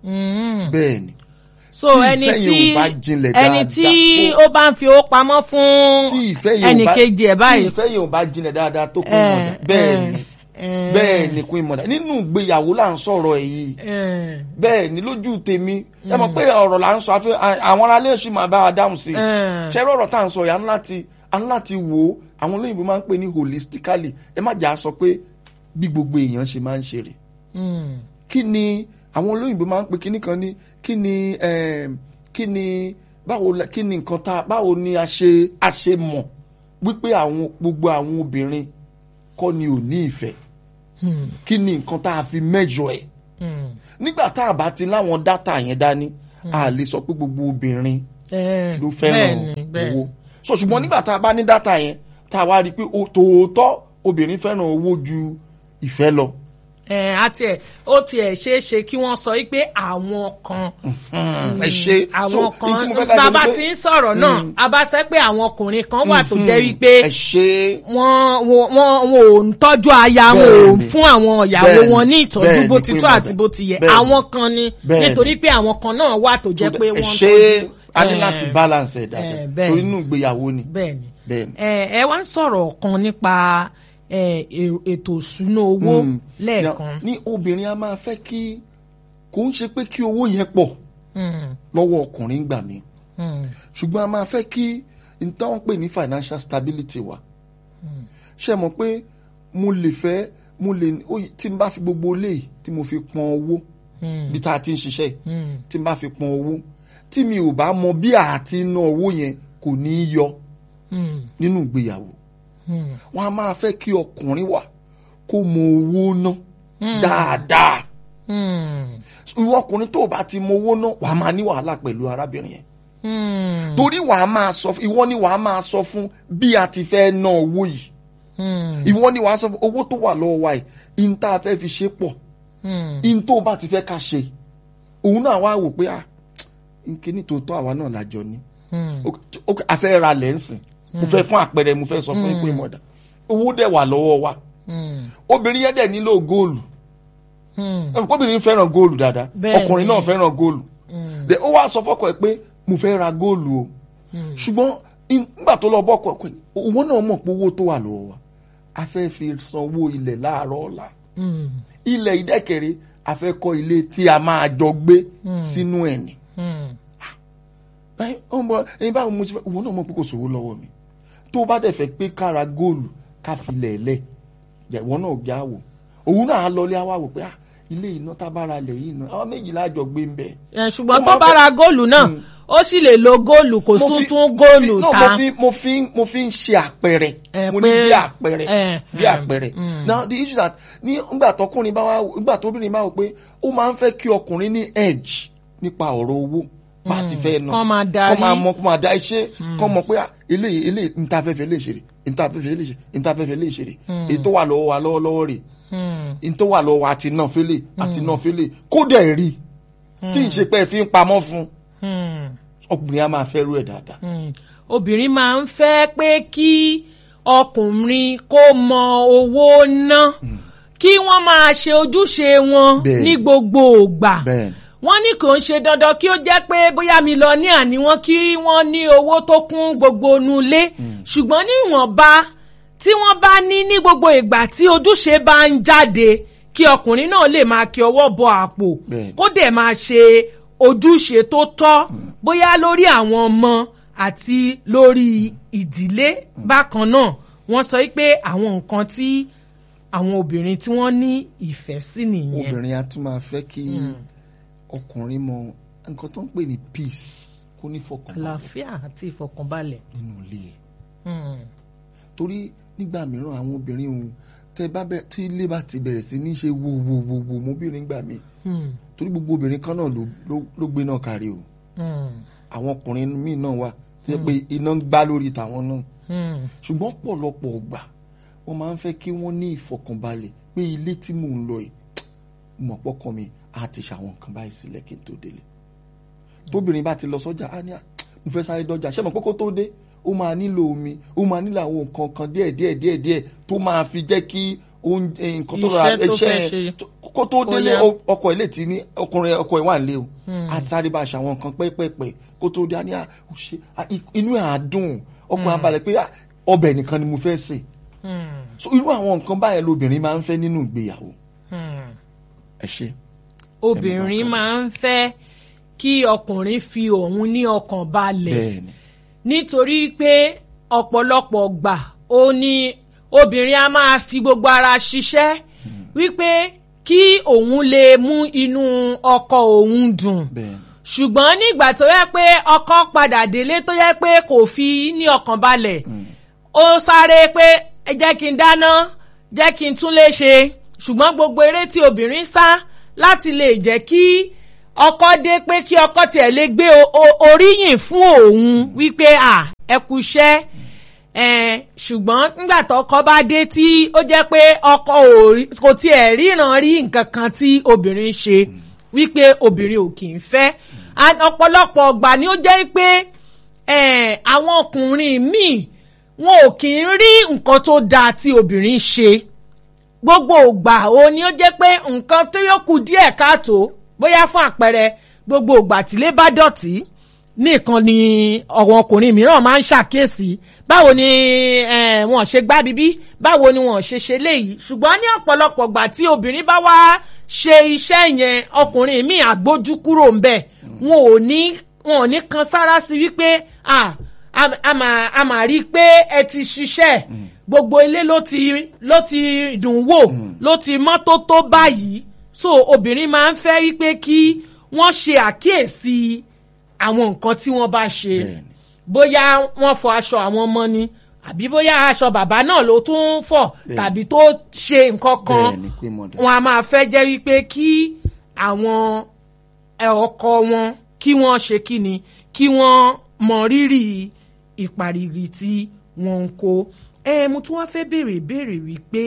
mm. bẹ́ẹ̀ ni so tí ẹni ìfẹ́ tí yẹn ò bá jinlẹ̀ ẹni dáadáa, tí ó- ó bá ń fi owó pamọ́ fún tí ìfẹ́ yẹn ò ẹnì bá kejì ẹ̀ tí báyìí. ìfẹ́ yẹn ò bá jinlẹ̀ dáadáa tó Queen Eh, Mother bẹ́ẹ̀ ni eh, bẹ́ẹ̀ ni Queen Mother nínú ìgbéyàwó là ń sọ̀rọ̀ ẹ̀ yìí eh, bẹ́ẹ̀ ni lójú tèmi ẹ mọ̀ pé ọ̀rọ̀ là ń sọ àfi àwọn aráalé ṣì máa bá wa dáhùn sí i eh, ṣe rọrọ tá à ń sọ yìí a ní láti a ní láti wò ó àwọn olóyìnbó máa ń pè ní holistically ẹ má jà á sọ pé bí gbogbo èèyàn ṣe máa ń ṣe rè mm, kí ni àwọn olóyìnbó máa ń pè kíní kan ní kí ni em, kí ni báwo la- kí ni nǹkan tá báwo ni a ṣe a ṣe mọ̀ wípé àwọn gbogbo àwọn obìnrin kọ́ ni ò ní ìfẹ́ mm, kí ni nǹkan tá a fi mẹ́jọ ẹ̀ mm. nígbà tá a bá ti láwọn dátà yẹn dání a lè sọ pé gbogbo obìnrin Eh, ló fẹ́ràn bẹ́ẹ̀ni, bẹ́ẹ̀ni. owó so ṣùgbọ́n nígbà tá a bá ní dátà yẹn tá a wá rí i pé o- tòótọ́ obìnrin fẹ́ràn owó ju ìfẹ́ lọ Eh, àti ẹ̀ ó tiẹ̀ ṣeé ṣe kí wọ́n sọ wípé àwọn kan ẹ ṣe so àwọn èyí tí mo fẹ́ kan ká ṣe bàbá ni tí pé ń sọ̀rọ̀ náà a bá sẹ́ pé àwọn ọkùnrin kan wà tó jẹ́ wípé ẹ ṣe wọ́n wọ́n wọ́n wọ́n ò ń tọ́jú aya wọn ò Bẹ́ẹ̀ni. fún àwọn ìyàwó Bẹ́ẹ̀ni. wọn ní ìtọ́jú Bẹ́ẹ̀ni, bó ti Queen tó àti Mother. bó ti yẹ Bẹ́ẹ̀ni. àwọn kan ni Bẹ́ẹ̀ni. nítorí pé àwọn kan náà wà tó jẹ́ pé ẹ wọ́n ń ṣe tọ́jú. a ní Eh, láti balance ẹ̀ dáadáa eh, bẹ́ẹ̀ni. torí inú ìgbéyàwó ni bẹ́ẹ̀ni bẹ́ẹ̀ni. ẹ ẹ wá ń sọ̀rọ̀ kan nípa eh, èrò- ètò ìṣúná owó Mm. lẹ́ẹ̀kan ní obìnrin a máa fẹ́ kí kò ń ṣe pé kí owó yẹn pọ̀ Hmm. lọ́wọ́ ọkùnrin gbà mí Hmm. ṣùgbọ́n a máa fẹ́ kí n táwọn pè ní financial stability wa ṣe mọ̀ pé mo lè fẹ́ mo lè ó- tí n bá fi gbogbo ilé yìí tí mo fi pọn owó Hmm. bí tá a ti ń ṣiṣẹ́ yìí Hmm. tí n bá fi pọn owó tí mi ò bá mọ bí àti ná owó yẹn kò ní í yọ Hmm. nínú ìgbéyàwó Hmm. wọn a máa fẹ́ kí ọkùnrin wà kó mọ owó ná dáadáa Hmm. ìwọ ọkùnrin tó o bá ti mọ owó ná wàá máa ní wàhálà pẹ̀lú arábìnrin yẹn Hmm. torí wàá máa sọ fún ìwọ ni wàá máa sọ fún bí a ti fẹ́ ná owó yìí Hmm. ìwọ ni wàá sọ fún owó tó wà lọ́wọ́ wa yìí in tá a fẹ́ fi ṣe pọ̀ Hmm. in tó o bá ti fẹ́ ká ṣe òun náà wá wò pé ah nkíní tó tọ́ àwa náà lájọ ní Hmm. Ok, ok, a fẹ́ ra lẹ́ǹsìn mo fẹ́ fún àpẹẹrẹ mo fẹ́ sọ fún ikú ìmọ̀dà owó dẹ̀ wà lọ́wọ́ wa Hmm. obìnrin yẹn dẹ̀ nílò góòlù Hmm. Ẹ mọ̀ pé obìnrin fẹ́ràn góòlù dáadáa Bẹ́ẹ̀ni. ọkùnrin náà fẹ́ràn góòlù Hmm. Then ó wá sọ fọ́kọ ẹ̀ pé mo fẹ́ ra góòlù o ṣùgbọ́n in- nígbà tó lọ bọ́kọ ẹ̀ pé owó náà mọ̀ pé owó tó wà lọ́wọ́ wa a fẹ́ fi sanwó ilẹ̀ láàárọ̀ ọ̀la Hmm. ilẹ̀ ìdẹ́kẹ̀rẹ́ a fẹ́ kọ́ ilé tí a máa jọ gbé sínú ẹ̀ ni Hmm. ẹ ọmọ ẹyin báwo mo ti fẹ́ owó náà mọ̀ pé kò sówó lọ́wọ́ mi tó bá dẹ̀ fẹ́ pé kára góòlù ká fi lẹ̀ lẹ̀ ìwọ náà gbé àwò òun náà á lọlé àwa wò pé ah ilé iná tá a bá ra lẹ̀ yìí náà àwọn méjìlá àjọ gbé ń bẹ̀. Ẹ, ṣùgbọ́n Ó tó máa bá fẹ́- ra góòlù náà ó sì lè lo góòlù kò mo tún fi- tún mo góòlù fi- no, ta. mo fi mo fi mo fi ń ṣe àpẹẹrẹ Ẹ, mo ní pé- bí àpẹẹrẹ ẹ, bí ẹ, àpẹẹrẹ now the issue that ní ngbà tọkùnrin bá wá ngbà tóbìnrin bá wò pé ó máa ń fẹ́ kí ọkùnrin ní edge nípa ọ̀rọ̀ owó bá a ti fẹ́ nà Kán máa darí. kán máa mọ kán máa da iṣẹ́ kán mọ̀ pé ah, eléyìí eléyìí ntàfẹ́fẹ́ lè ṣeré ntàfẹ́fẹ́ lè ṣe ntàfẹ́fẹ́ lè ṣeré èyí tó wà lọ́wọ́ wa lọ́wọ́lọ́wọ́ rè Hmm. èyí tó wà lọ́wọ́ wa àti náà fẹ́lẹ̀ àti náà fẹ́lẹ̀ kó dẹ̀ rí tí ì ṣe pé ẹ fi ń pamọ́ fún Hmm. ọkùnrin á máa fẹ́ rú ẹ̀ dáadáa. Hmm. obìnrin máa ń fẹ́ pé kí ọkùnrin kó mọ owó ná kí wọ́n máa ṣe ojúṣe wọn Bẹ́ẹ̀ni. ní gbogbo ògbà bẹ́ẹ̀ni wọ́n ní kò ń ṣe dandan kí ó jẹ́ pé bóyá mi lọ ní àní wọn kí wọ́n ní owó tó kún gbogbo nulé ṣùgbọ́n ní ìwọ̀nba tí wọ́n bá ní ní gbogbo ìgbà tí ojúṣe bá ń jáde kí ọkùnrin náà lè máa kí ọwọ́ bọ àpò Bẹ́ẹ̀ni. kó dẹ̀ máa ṣe ojúṣe tó tọ́ bóyá lórí àwọn ọmọ àti lórí ìdílé bákan náà wọ́n sọ pé àwọn nǹkan tí àwọn obìnrin tí wọ́n ní ìfẹ́ sí nìyẹn. obìnrin a tún máa fẹ́ kí ọkùnrin mọ nǹkan tó ń pè ní peace kó ní fọkànbalẹ̀ àlàáfíà àti ìfọkànbalẹ̀. nínú ilé ẹ̀ Hmm. torí nígbà mìíràn àwọn obìnrin òun tẹ bá bẹ tí ilé bá ti bẹ̀rẹ̀ sí ní ṣe wo wo wo wo mobìnrin gbà mí Hmm. torí gbogbo obìnrin kan náà ló ló- ló gbé náà kárí o Hmm. àwọn ọkùnrin míì náà wà tó yẹ pé iná ń gbá lórí tàwọn náà Hmm. ṣùgbọ́n pọ̀lọpọ̀ ọgbà wọ́n máa ń fẹ́ kí wọ́n ní ìfọkànbalẹ̀ pé ilé tí mò ń lọ yìí mọ̀ pọ́kàn mi á ti ṣàwọn nǹkan báyìí sílẹ̀ kí n tó délé tóbìnrin bá ti lọ sọ́jà á ní à mo fẹ́ sáré dọ́jà ṣé mo pé kó tó dé ó máa nílò omi ó máa nílò àwọn nǹkan kan díẹ̀ díẹ̀ díẹ̀ díẹ̀ tó máa fi jẹ́ kí oúnjẹ nǹkan tó rọra Iṣẹ́ tó fẹ́ iṣẹ́ ṣe. tó- kó tó délé yá. ó- ọkọ ilé tí ní ọkùnrin ọkọ ẹ̀ wà nílé o àti sáré bá aṣọ àwọn nǹkan pẹ́pẹ́pẹ́ kó tó dé á ní à ó ṣe à, i- inú ẹ̀ á dùn ọkùnrin á balẹ̀ pé à, ọbẹ̀ nìkan ni mo fẹ́ sè Hmm. so irú àwọn nǹkan báyẹn lobìnrin máa ń fẹ́ nínú ìgbéyàwó Hmm. ẹ ṣe. obìnrin Ẹnì máa ń fẹ́ kí ọkùnrin fi òun ní ọkàn balẹ̀ bẹ́ẹ̀ni nítorí pé ọ̀pọ̀lọpọ̀ gbà ó ní obìnrin a máa fi gbogbo ara ṣiṣẹ́ wípé kí òun lè mú inú ọkọ òun dùn bẹ́ẹ̀ni ṣùgbọ́n nígbà tó yẹ pé ọkọ padà délé tó yẹ pé kò fi ní ọkàn balẹ̀ ó sáré pé ẹ jẹ́ kí n dáná jẹ́ kí n tún lè ṣe ṣùgbọ́n gbogbo eré tí obìnrin sá láti lè jẹ́ kí ọkọ dé pé kí ọkọ tiẹ̀ lè gbé o- o- oríyìn fún òun wípé à ẹ kú iṣẹ́ ẹ̀ẹ́n ṣùgbọ́n nígbà tọkọ bá dé tí ó jẹ́ pé ọkọ ò rí- kò tiẹ̀ ríran rí nǹkan kan tí obìnrin ṣe wípé obìnrin ò kì í fẹ́ And ọ̀pọ̀lọpọ̀ ọgbà ni ó jẹ́ pé ẹ̀ẹ́n àwọn ọkùnrin míì wọn ò kì í rí nǹkan tó dáa tí obìnrin ṣe gbogbo ògbà o ni ó jẹ́ pé nǹkan tó yóò kù díẹ̀ káàtó bóyá fún àpẹẹrẹ gbogbo ògbà tílé bá dọ̀tí nìkan ni àwọn ọkùnrin mìíràn máa ń ṣàkíyèsí báwo ni eh, wọn ṣe gbá bíbí báwo ni wọn ṣe ṣe léyìí ṣùgbọ́n ní ọ̀pọ̀lọpọ̀ gbà tí obìnrin bá wá ṣe iṣẹ́ yẹn ọkùnrin míì àgbójú kúrò ń bẹ̀ wọn ò ní wọn ò ní kan sára sí wípé ah a- a máa a máa rí i pé ẹ ti ṣiṣẹ́ gbogbo ilé ló ti ló ti dùn wò ló ti mọ́tótó báyìí so obìnrin máa ń fẹ́ wípé kí wọ́n ṣe àkíyèsí àwọn nǹkan tí wọ́n bá ṣe Bẹ́ẹ̀ni. bóyá wọ́n fọ aṣọ àwọn ọmọ ni àbí bóyá aṣọ bàbá náà ló tún fọ̀ Bẹ́ẹ̀ni. tàbí tó ṣe nǹkan kan bẹ́ẹ̀ni queen mother wọn a máa fẹ́ jẹ́ wípé kí àwọn ẹ, ọkọ wọn kí wọ́n ṣe kí ni kí wọ́n mọ rírì ìpariri tí wọ́n ń kó. ẹ mo tún wá fẹ́ béèrè ìbéèrè wípé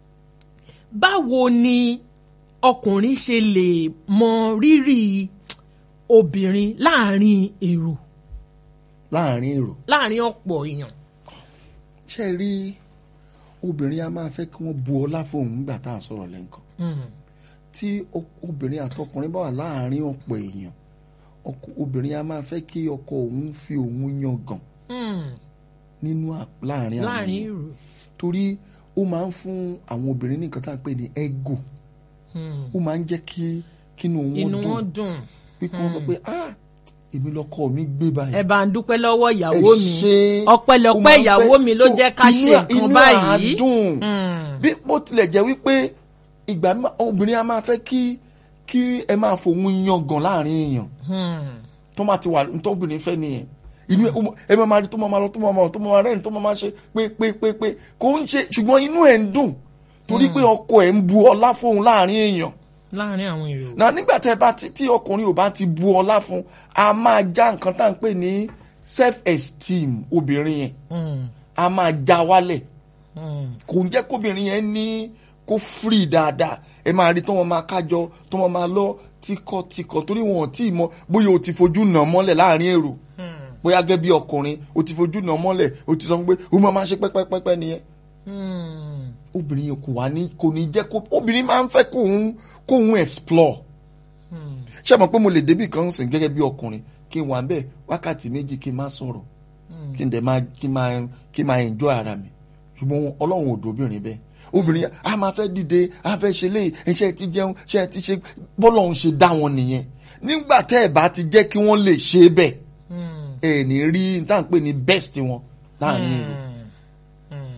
báwo ni ọkùnrin ṣe lè mọ rírì obìnrin láàrin èrò láàrin èrò láàrin ọ̀pọ̀ èèyàn. ṣe rí obìnrin a máa fẹ́ kí wọ́n bu ọlá fóun nígbà tá à ń sọ̀rọ̀ lẹ́ǹkan Mm. tí o- obìnrin àtọkùnrin bá wà láàrin ọ̀pọ̀ èèyàn ọkọ- obìnrin a máa fẹ́ kí ọkọ òun fi òun yangàn Mm. nínú à- láàrin àwọn láàrin èèyàn èrò. torí ó máa ń fún àwọn obìnrin ní nǹkan tá à ń pè ní ego Mm. ó máa ń jẹ́ kí kínú inú wọn wọn dùn dùn. pé kí wọ́n sọ pé ah èmi lọkọ mi gbé báyìí ẹ bá ń dúpẹ́ lọ́wọ́ ìyàwó Ẹ mi ṣé. Ó ọpẹ́lọpẹ́ máa ń ìyàwó fẹ́- mi ló so jẹ́ ká inú ṣe à- nǹkan inú báyìí. à dùn Mm. bí bó tilẹ̀ jẹ́ wípé ìgbà míì obìnrin a máa fẹ́ kí kí ẹ máa fòun yangàn láàrin èèyàn Hmm. tó máa ti wà tó obìnrin fẹ́ nìyẹn inú ẹ ó mọ- ẹ máa máa rí tó máa máa lọ tó máa máa lọ tó máa máa rẹ́rìn tó máa máa ṣe pé pé pé pé kò ń ṣe ṣùgbọ́n inú ẹ̀ ń dùn torí pé ọkọ ẹ̀ ń bu ọlá fóun láàrin èèyàn láàrin àwọn èrò. náà nígbà tẹ́ bá ti tí ọkùnrin ò bá ti bu ọlá fún a máa já nǹkan tá à ń pè ní self esteem obìnrin yẹn Hmm. a máa já wálẹ̀ Hmm. kò ń jẹ́ kóbìnrin yẹn ní kó free dáadáa ẹ máa rí tó wọn máa kájọ tó wọn máa lọ tíkọ̀tíkọ̀ torí wọn ò tí ì mọ bóyá o ti fojú nà mọ́lẹ̀ láàrin èrò Hmm. bóyá gẹ́gẹ́ bí ọkùnrin o ti fojú nà mọ́lẹ̀ o ti sọ fún pé o máa máa ṣe pẹ́pẹ́pẹ́pẹ́ nìyẹn Hmm. obìnrin yẹn kò wá ní kò ní jẹ́ kó obìnrin máa ń fẹ́ kóun kóun explore Hmm. ṣé mo pé mo lè débì kan sìn gẹ́gẹ́ bí ọkùnrin kí n wà ń bẹ̀ wákàtí méjì kí n má sọ̀rọ̀ kí n dẹ̀ máa kí n máa kí n máa enjoy ara mi ṣùgbọ́n ọlọ́run ò dóbìnrin bẹ́ẹ̀ obìnrin a máa fẹ́ dìde a fẹ́ ṣe léyìí ẹṣẹ́ ti jẹun ṣe ti ṣe bọ́lọ́run ṣe dá wọn nìyẹn nígbà tẹ́ ẹ̀ bá ti jẹ́ kí wọ́n lè ṣe bẹ́ẹ̀ Hmm. ẹ̀ ní rí n tá à ń pè ní best wọn láàrin ìlú. Hmm.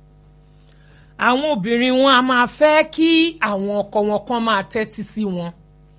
àwọn obìnrin wọn a máa fẹ́ kí àwọn ọkọ wọn kan máa tẹ́tí sí wọn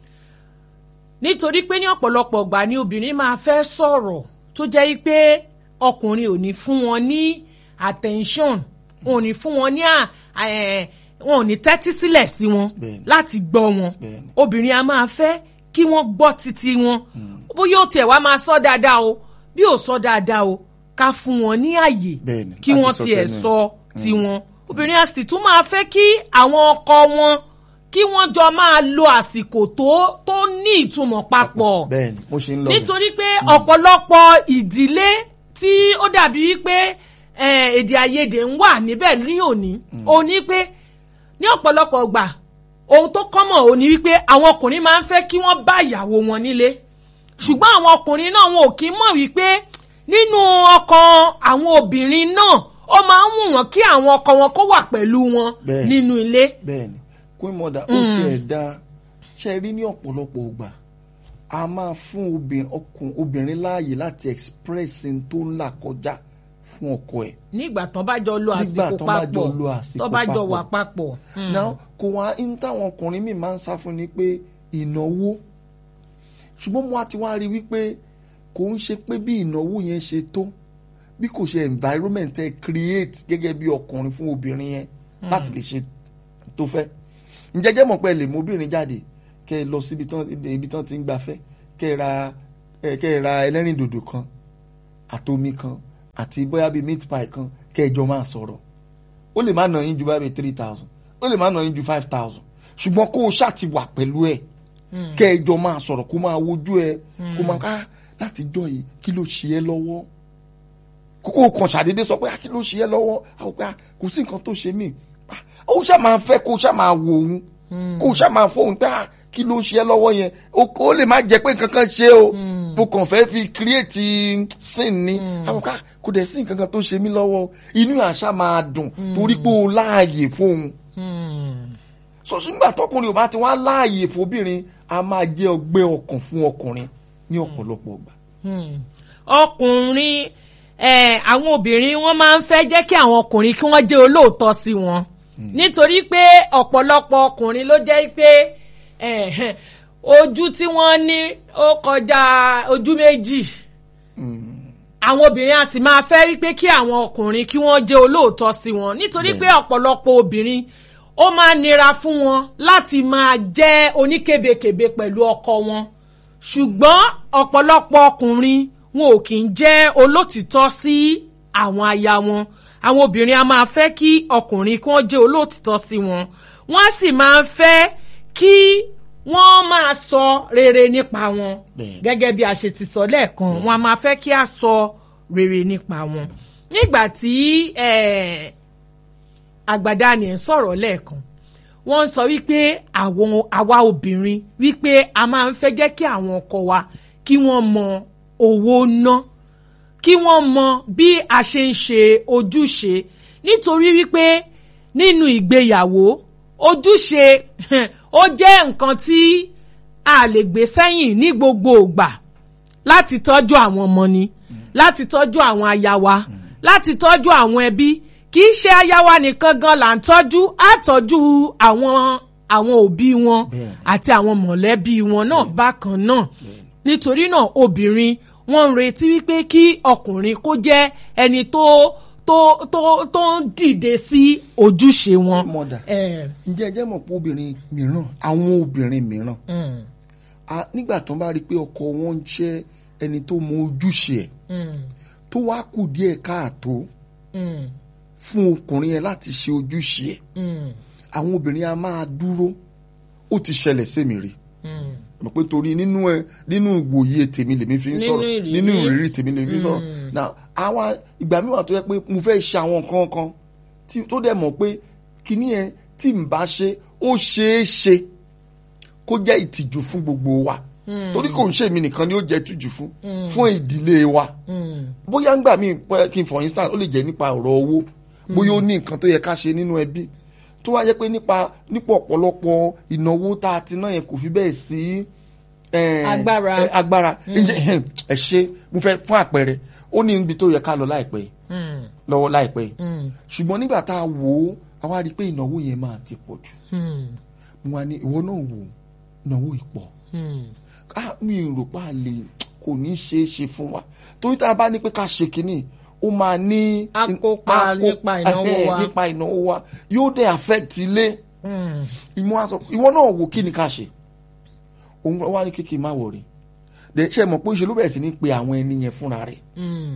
nítorí pé ní ọ̀pọ̀lọpọ̀ ìgbà ni obìnrin máa fẹ́ sọ̀rọ̀ tó jẹ́ pé ọkùnrin ò ní fún wọn ní attention wọn ò ní fún wọn ní à- ẹ̀, wọn ò ní tẹ́tí sílẹ̀ sí wọn Bẹ́ẹ̀ni. láti gbọ́ wọn Bẹ́ẹ̀ni. obìnrin a máa fẹ́ kí wọ́n gbọ́ títí wọn bóyá ó tiẹ̀ wá máa sọ dáadáa o bí ò sọ dáadáa o ká fún wọn ní àyè Bẹ́ẹ̀ni, kí láti wọ́n sọ tiẹ̀ tẹnu ẹ̀. sọ tiwọn obìnrin a sì tún máa fẹ́ kí àwọn ọkọ wọn kí wọ́n jọ máa lo àsìkò tó tó ní ìtumọ̀ papọ̀ bẹ́ẹ̀ni mo ṣe ń lọ bẹ̀. nítorí pé ọ̀pọ̀lọpọ̀ ìdílé tí ó dàbí wípé eh, èdè àìyedè ń wà níbẹ̀ ní òní òní pé ní ọ̀pọ̀lọpọ̀ gbà ohun tó kọ́mọ̀ òní wípé àwọn ọkùnrin máa ń fẹ́ kí wọ́n bá ìyàwó wọn nílé ṣùgbọ́n àwọn ọkùnrin náà wọn ò kí ń mọ̀ wípé nínú ọkàn àwọn obìnrin náà ó máa ń wù wọ́n kí àwọn ọkọ wọn kó wà pẹ̀lú wọn Bẹ́ẹ̀. nínú ilé. bẹ́ẹ̀ni queen mother ó tiẹ̀ da ṣe rí ní ọ̀pọ̀lọpọ̀ ìgbà a máa fún obìnrin ọkùn obìnrin láàyè láti express n tó ń là kọjá fún ọkọ ẹ̀ nígbà tán bá jọ lo Nígbà àsìkò tán bá jọ papọ̀ lo àsìkò tán bá jọ papọ̀. wà papọ̀. Mm. náà kò wá ń táwọn ọkùnrin míì máa ń sá fún ni pé ìnáwó ṣùgbọ́n mo á ti wá rí wípé kò ń ṣe pé bí ìnáwó yẹn ṣe tó bí kò ṣe environment ẹ create gẹ́gẹ́ bí ọkùnrin fún obìnrin yẹn láti lè ṣe tó fẹ́ ǹjẹ́ jẹ́ mọ̀ pé ẹ lè mú obìnrin jáde kẹ́ ẹ lọ síbi tán ibi tán ti ń gbafẹ́ kẹ́ ẹ ra ẹ kẹ́ ẹ ra ẹlẹ́rìndòdò kan àtomi kan àti bóyá bíi meat pie kan kẹ́ ẹ jọ máa sọ̀rọ̀ ó lè má nà yín ju báyìí three thousand ó lè má nà yín ju five thousand ṣùgbọ́n kó o ṣáà ti wà pẹ̀lú ẹ̀ kẹ́ ẹ jọ máa sọ̀rọ̀ kó máa wojú ẹ kó máa ká láti jọ yìí kí ló ṣe ẹ́ lọ́wọ́ kókó kan ṣàdédé sọ pé "Ah, kí ló ṣe ẹ́ lọ́wọ́ àwọn pé "Ah, kò sí nǹkan tó ṣe mí Ah, ó ṣáà máa fẹ́ kó o ṣáà máa wò òun kó o ṣáà máa fóun pé "Ah, kí ló ṣe ẹ́ lọ́wọ́ yẹn ó ó lè má jẹ́ pé nǹkan kan ṣe o bó kàn fẹ́ fi create sin ni àwọn ká kò dẹ̀ sí nǹkan kan tó ṣe mí lọ́wọ́ inú àṣà máa dùn torí pé o láàyè fóun Mm. sọ̀sùngbà tọkùnrin ò bá ti wá láàyè fóbìnrin a máa jẹ́ ọgbẹ́ ọkàn fún ọkùnrin ní ọ̀pọ̀lọpọ̀ ọgbà. Hmm. ọkùnrin eh, àwọn obìnrin wọn máa ń fẹ́ jẹ́ kí àwọn ọkùnrin kí wọ́n jẹ́ olóòótọ́ sí wọn nítorí pé ọ̀pọ̀lọpọ̀ ọkùnrin ló jẹ́ pé eh, ojú tí wọ́n ní ó kọjá ojú méjì àwọn obìnrin á sì máa fẹ́ rí pé kí àwọn ọkùnrin kí wọ́n jẹ́ olóòótọ́ sí wọn nítorí pé Bẹ́ẹ̀ni. ọ̀pọ̀lọpọ̀ obìnrin ó máa nira fún wọn láti máa jẹ́ oníkebèkebè pẹ̀lú ọkọ wọn ṣùgbọ́n ọ̀pọ̀lọpọ̀ ọkùnrin wọn ò kì í jẹ́ olótìtọ́ sí àwọn aya wọn àwọn obìnrin a máa fẹ́ kí ọkùnrin kí wọ́n jẹ́ olótìtọ́ sí wọn wọ́n á sì máa fẹ́ kí wọ́n máa sọ rere nípa wọn Bẹ́ẹ̀. gẹ́gẹ́ bí a ṣe ti sọ lẹ́ẹ̀kan wọn a máa fẹ́ kí a sọ rere nípa wọn nígbà tí eh, àgbàdá ni ẹ̀ ń sọ̀rọ̀ lẹ́ẹ̀kan wọ́n ń sọ wípé àwọn àwa obìnrin wípé a máa ń fẹ́ jẹ́ kí àwọn ọkọ wa kí wọ́n mọ owó ná kí wọ́n mọ bí a ṣe ń ṣe ojúṣe nítorí wípé nínú ìgbéyàwó ojúṣe ó jẹ́ nǹkan tí a lè gbé sẹ́yìn ní gbogbo ìgbà láti tọ́jú àwọn ọmọ ni láti tọ́jú àwọn aya wa láti tọ́jú àwọn ẹbí kì í ṣe aya wa nìkan gan là ń tọ́jú á tọ́jú àwọn àwọn òbí wọn Bẹ́ẹ̀ni. àti àwọn mọ̀lẹ́bí wọn náà bákan náà nítorí náà obìnrin wọ́n ń retí wípé kí ọkùnrin kó jẹ́ ẹni tó tó tó tó ń dìde sí ojúṣe wọn. mọ̀dà Eh, ǹjẹ́ ẹ jẹ́ mọ̀ pé obìnrin mìíràn àwọn obìnrin mìíràn mm, a- nígbà tó ń bá rí i pé ọkọ wọn ń jẹ́ ẹni tó mọ ojúṣe ẹ̀ mm, tó wá kù díẹ̀ káàtó mm, fún ọkùnrin yẹn láti ṣe ojúṣe ẹ̀ mm, àwọn obìnrin a máa dúró ó ti ṣẹlẹ̀ sẹ́mi rí mm. mọ̀ pé torí nínú ẹ nínú ìwòye tèmi lèmi fi ń Nínú sọ̀rọ̀ ìrírí. nínú ìrírí tèmi lèmi fi ń sọ̀rọ̀ now àwa ìgbà mi wà tó yẹ pé mo fẹ́ ṣe àwọn nǹkan kan tí tó dẹ̀ mọ̀ pé kíní yẹn tí n bá ṣe ó ṣeé ṣe kó jẹ́ ìtìjú fún gbogbo wa torí kò ń ṣe èmi nìkan ni ó jẹ́ ìtìjú fún fún ìdílé wa bóyá ńgbà míì pẹ́ kí n for instance ó lè jẹ́ nípa ọ̀rọ̀ owó bóyá ó ní nǹkan tó yẹ ká ṣe nínú ẹbí tó wá jẹ́ pé nípa nípa ọ̀pọ̀lọpọ̀ ìnáwó tá a ti ná yẹn kò fi bẹ́ẹ̀ sí eh, Agbára. eh, agbára ǹjẹ́ ẹ ṣe mo fẹ́ fún àpẹẹrẹ ó ní ibi tó yẹ ká lọ láìpẹ́ yìí Mm, lọ́wọ́ láìpẹ́ yìí mm, ṣùgbọ́n nígbà tá a wò ó a wá rí i pé ìnáwó yẹn máa ti pọ̀ jù mm, mo wá ní ìwọ náà wò ó ìnáwó ìpọ̀ mm. ah mi ò rò pa lè kò ní ṣeé ṣe fún wa torí tá a bá ní pé ká ṣe kínní ó máa ní Á kópa á kó- nípa ìnáwó ẹhẹ́, wa. nípa ìnáwó wa yóò dé affect ilé Mm, ìmọ̀ àṣọ ìwọ náà wò kí ni ká ṣe òun wá ní kékeré má wọ̀rí dẹ̀ ṣe mọ̀ pé ṣe ló bẹ̀rẹ̀ sí ní pe àwọn ẹni yẹn fúnra rẹ̀ mm,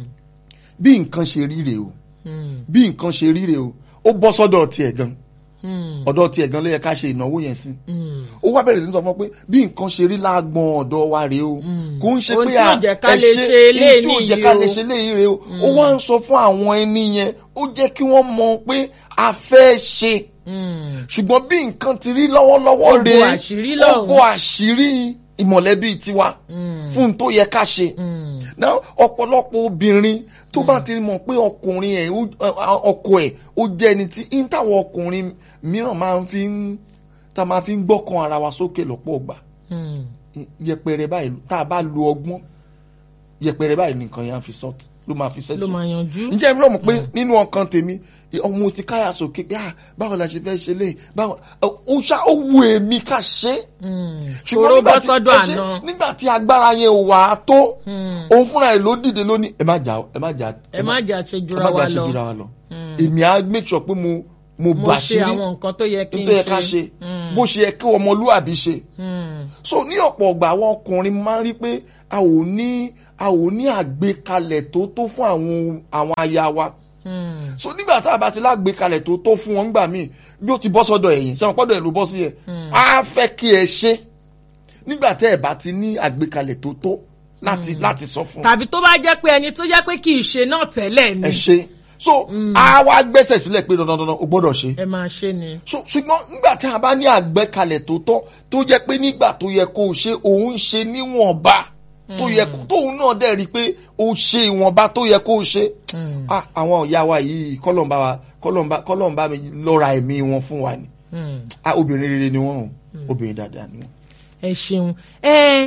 bí nǹkan ṣe rí rèé o mm, bí nǹkan ṣe rí rèé o ó bọ́ sọ́dọ̀ tiẹ̀ gan mm, ọ̀dọ̀ tiẹ̀ gan ló yẹ ká ṣe ìnáwó yẹn sí mm. ó wá bẹ̀rẹ̀ sí ní sọ fún ọ pé bí nǹkan ṣe rí láàgbọ̀n ọ̀dọ̀ wa rèé o kò ń ṣe Ohun pé tí ò à jẹ́ ká ẹ lè ṣe ṣe eléyìí ohun tí ò jẹ́ ká nìyí lè o. ṣe léyìí rèé o ó wá ń sọ fún àwọn ẹni yẹn ó jẹ́ kí wọ́n mọ̀ pé a fẹ́ ṣe Mm, ṣùgbọ́n bí nǹkan ti rí lọ́wọ́lọ́wọ́ Ó bo rèé àṣírí ó lọ́hùn. bo àṣírí ìmọ̀lẹ́bí tiwa fún un tó yẹ ká ṣe mm, náà ọ̀pọ̀lọpọ̀ obìnrin tó bá ti mọ̀ pé ọkùnrin ẹ̀ ó- ọ- ọkọ ẹ̀ ó jẹ́ ẹni tí ń táwọn ọkùnrin mìíràn máa ń fi ń tá a máa fi ń gbọ́kàn ara wa sókè lọ́pọ̀ ọgbà mm. yẹpẹrẹ báyìí tá a bá lo ọgbọ́n yẹpẹrẹ báyìí nìkan yẹn á fi sọ́ọ̀tì ló máa fi ló sẹ́tù máa yanjú. ǹjẹ́ mi náà mọ̀ pé nínú ọkàn tèmi ọmọ ti káyà sókè pé ah báwo la ṣe fẹ́ ṣe lé báwo ó ṣá ó wù èmi ká ṣe é Mm, ṣùgbọ́n Tòró nígbà bọ́ tí sọ́dọ̀ ẹ ṣe- àná. nígbà tí agbára yẹn ò wà á tó òun fúnra ẹ̀ ló dìde lónìí ẹ má jà ẹ má jà ẹ má jà ṣe ẹ jura má wa jà ṣe lọ jura wa lọ èmi á make sure pé mo mo mo bà ṣe sírí àwọn nǹkan tó yẹ kí n tó yẹ ká ṣe bó ṣe yẹ kí ọmọlúwàbí ṣe Mm, so ní ọ̀pọ̀ ọgbà àwọn ọkùnrin máa ń rí pé a ò ní a ò ní àgbékalẹ̀ tó tó fún àwọn àwọn aya wa mm, so nígbà tá a bá ti lágbékalẹ̀ tó tó fún wọn gbà míì bí ó ti bọ́ sọ́dọ̀ ẹ̀yìn ṣé wọn pọ́dọ̀ ẹ̀ ló bọ́ sí ẹ̀ á fẹ́ kí ẹ ṣe nígbà tẹ́ ẹ̀ bá ti ní àgbékalẹ̀ tó tó láti láti sọ fún tàbí tó bá jẹ́ pé ẹni tó jẹ́ pé kì í ṣe náà tẹ́lẹ̀ ni ẹ ṣe so á wá gbẹ́sẹ̀ sílẹ̀ pé dandan dandan o gbọ́dọ̀ ṣe ẹ máa ṣe ni. so ṣùgbọ́n nígbà tí a bá ní àgbékalẹ̀ tó tọ́ tó jẹ́ pé nígbà tó yẹ kó o ṣe òun ṣe níwọ̀nba tó yẹ kó tóun náà dẹ̀ rí i pé o ṣe ìwọ̀nba tó yẹ kó o ṣe ah àwọn ìyá wa yìí kọ́lọ́mbà wa kọ́lọ́mbà kọ́lọ́mbà mi lọ́ra ẹ̀mí wọn fún wa ni Mm. ah obìnrin rere ni wọ́n o obìnrin dáadáa ni wọ́n. ẹ ṣeun ẹ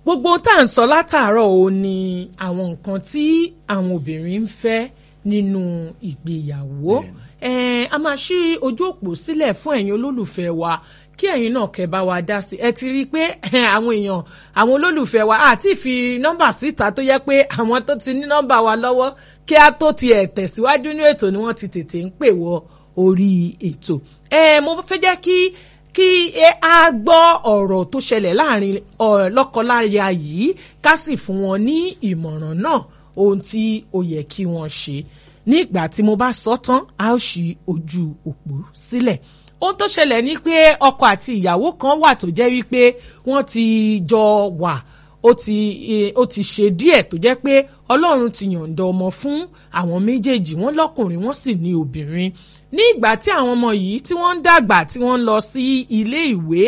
gbogbo ohun tá à ń sọ látàárọ̀ ò ní àwọn nǹkan tí àwọn obìnrin ń fẹ́ nínú ìgbéyàwó Eh, a máa ṣí ojú òpó sílẹ̀ fún ẹ̀yin olólùfẹ́ wa kí ẹ̀yin náà kẹ́ bá wa dá sí ẹ ti rí i pé eh, àwọn èèyàn àwọn olólùfẹ́ wa àti fi nọ́mbà síta tó yẹ pé àwọn tó ti ní nọ́mbà wa lọ́wọ́ kí a tó tiẹ̀ tẹ̀síwájú ní ètò ni wọ́n ti tètè ń pè wọ orí ètò eh, mo fẹ́ jẹ́ kí kí a gbọ́ ọ̀rọ̀ tó ṣẹlẹ̀ láàrin lọ́kọláya yìí ká sì fún wọn ní ìmọ̀ràn náà ohun tí ó yẹ kí wọ́n ṣe ní ìgbà tí mo bá sọ tán a ó ṣí ojú òpó sílẹ̀ ohun tó ṣẹlẹ̀ ni pé ọkọ àti ìyàwó kan wà tó jẹ́ wípé wọ́n ti jọ wà ó ti ó ti ṣe díẹ̀ tó jẹ́ pé ọlọ́run ti yọ̀ǹda ọmọ fún àwọn méjèèjì wọ́n lọ́kùnrin wọ́n sì ní obìnrin ní ìgbà tí àwọn ọmọ yìí tí wọ́n ń dàgbà tí wọ́n ń lọ sí ilé ìwé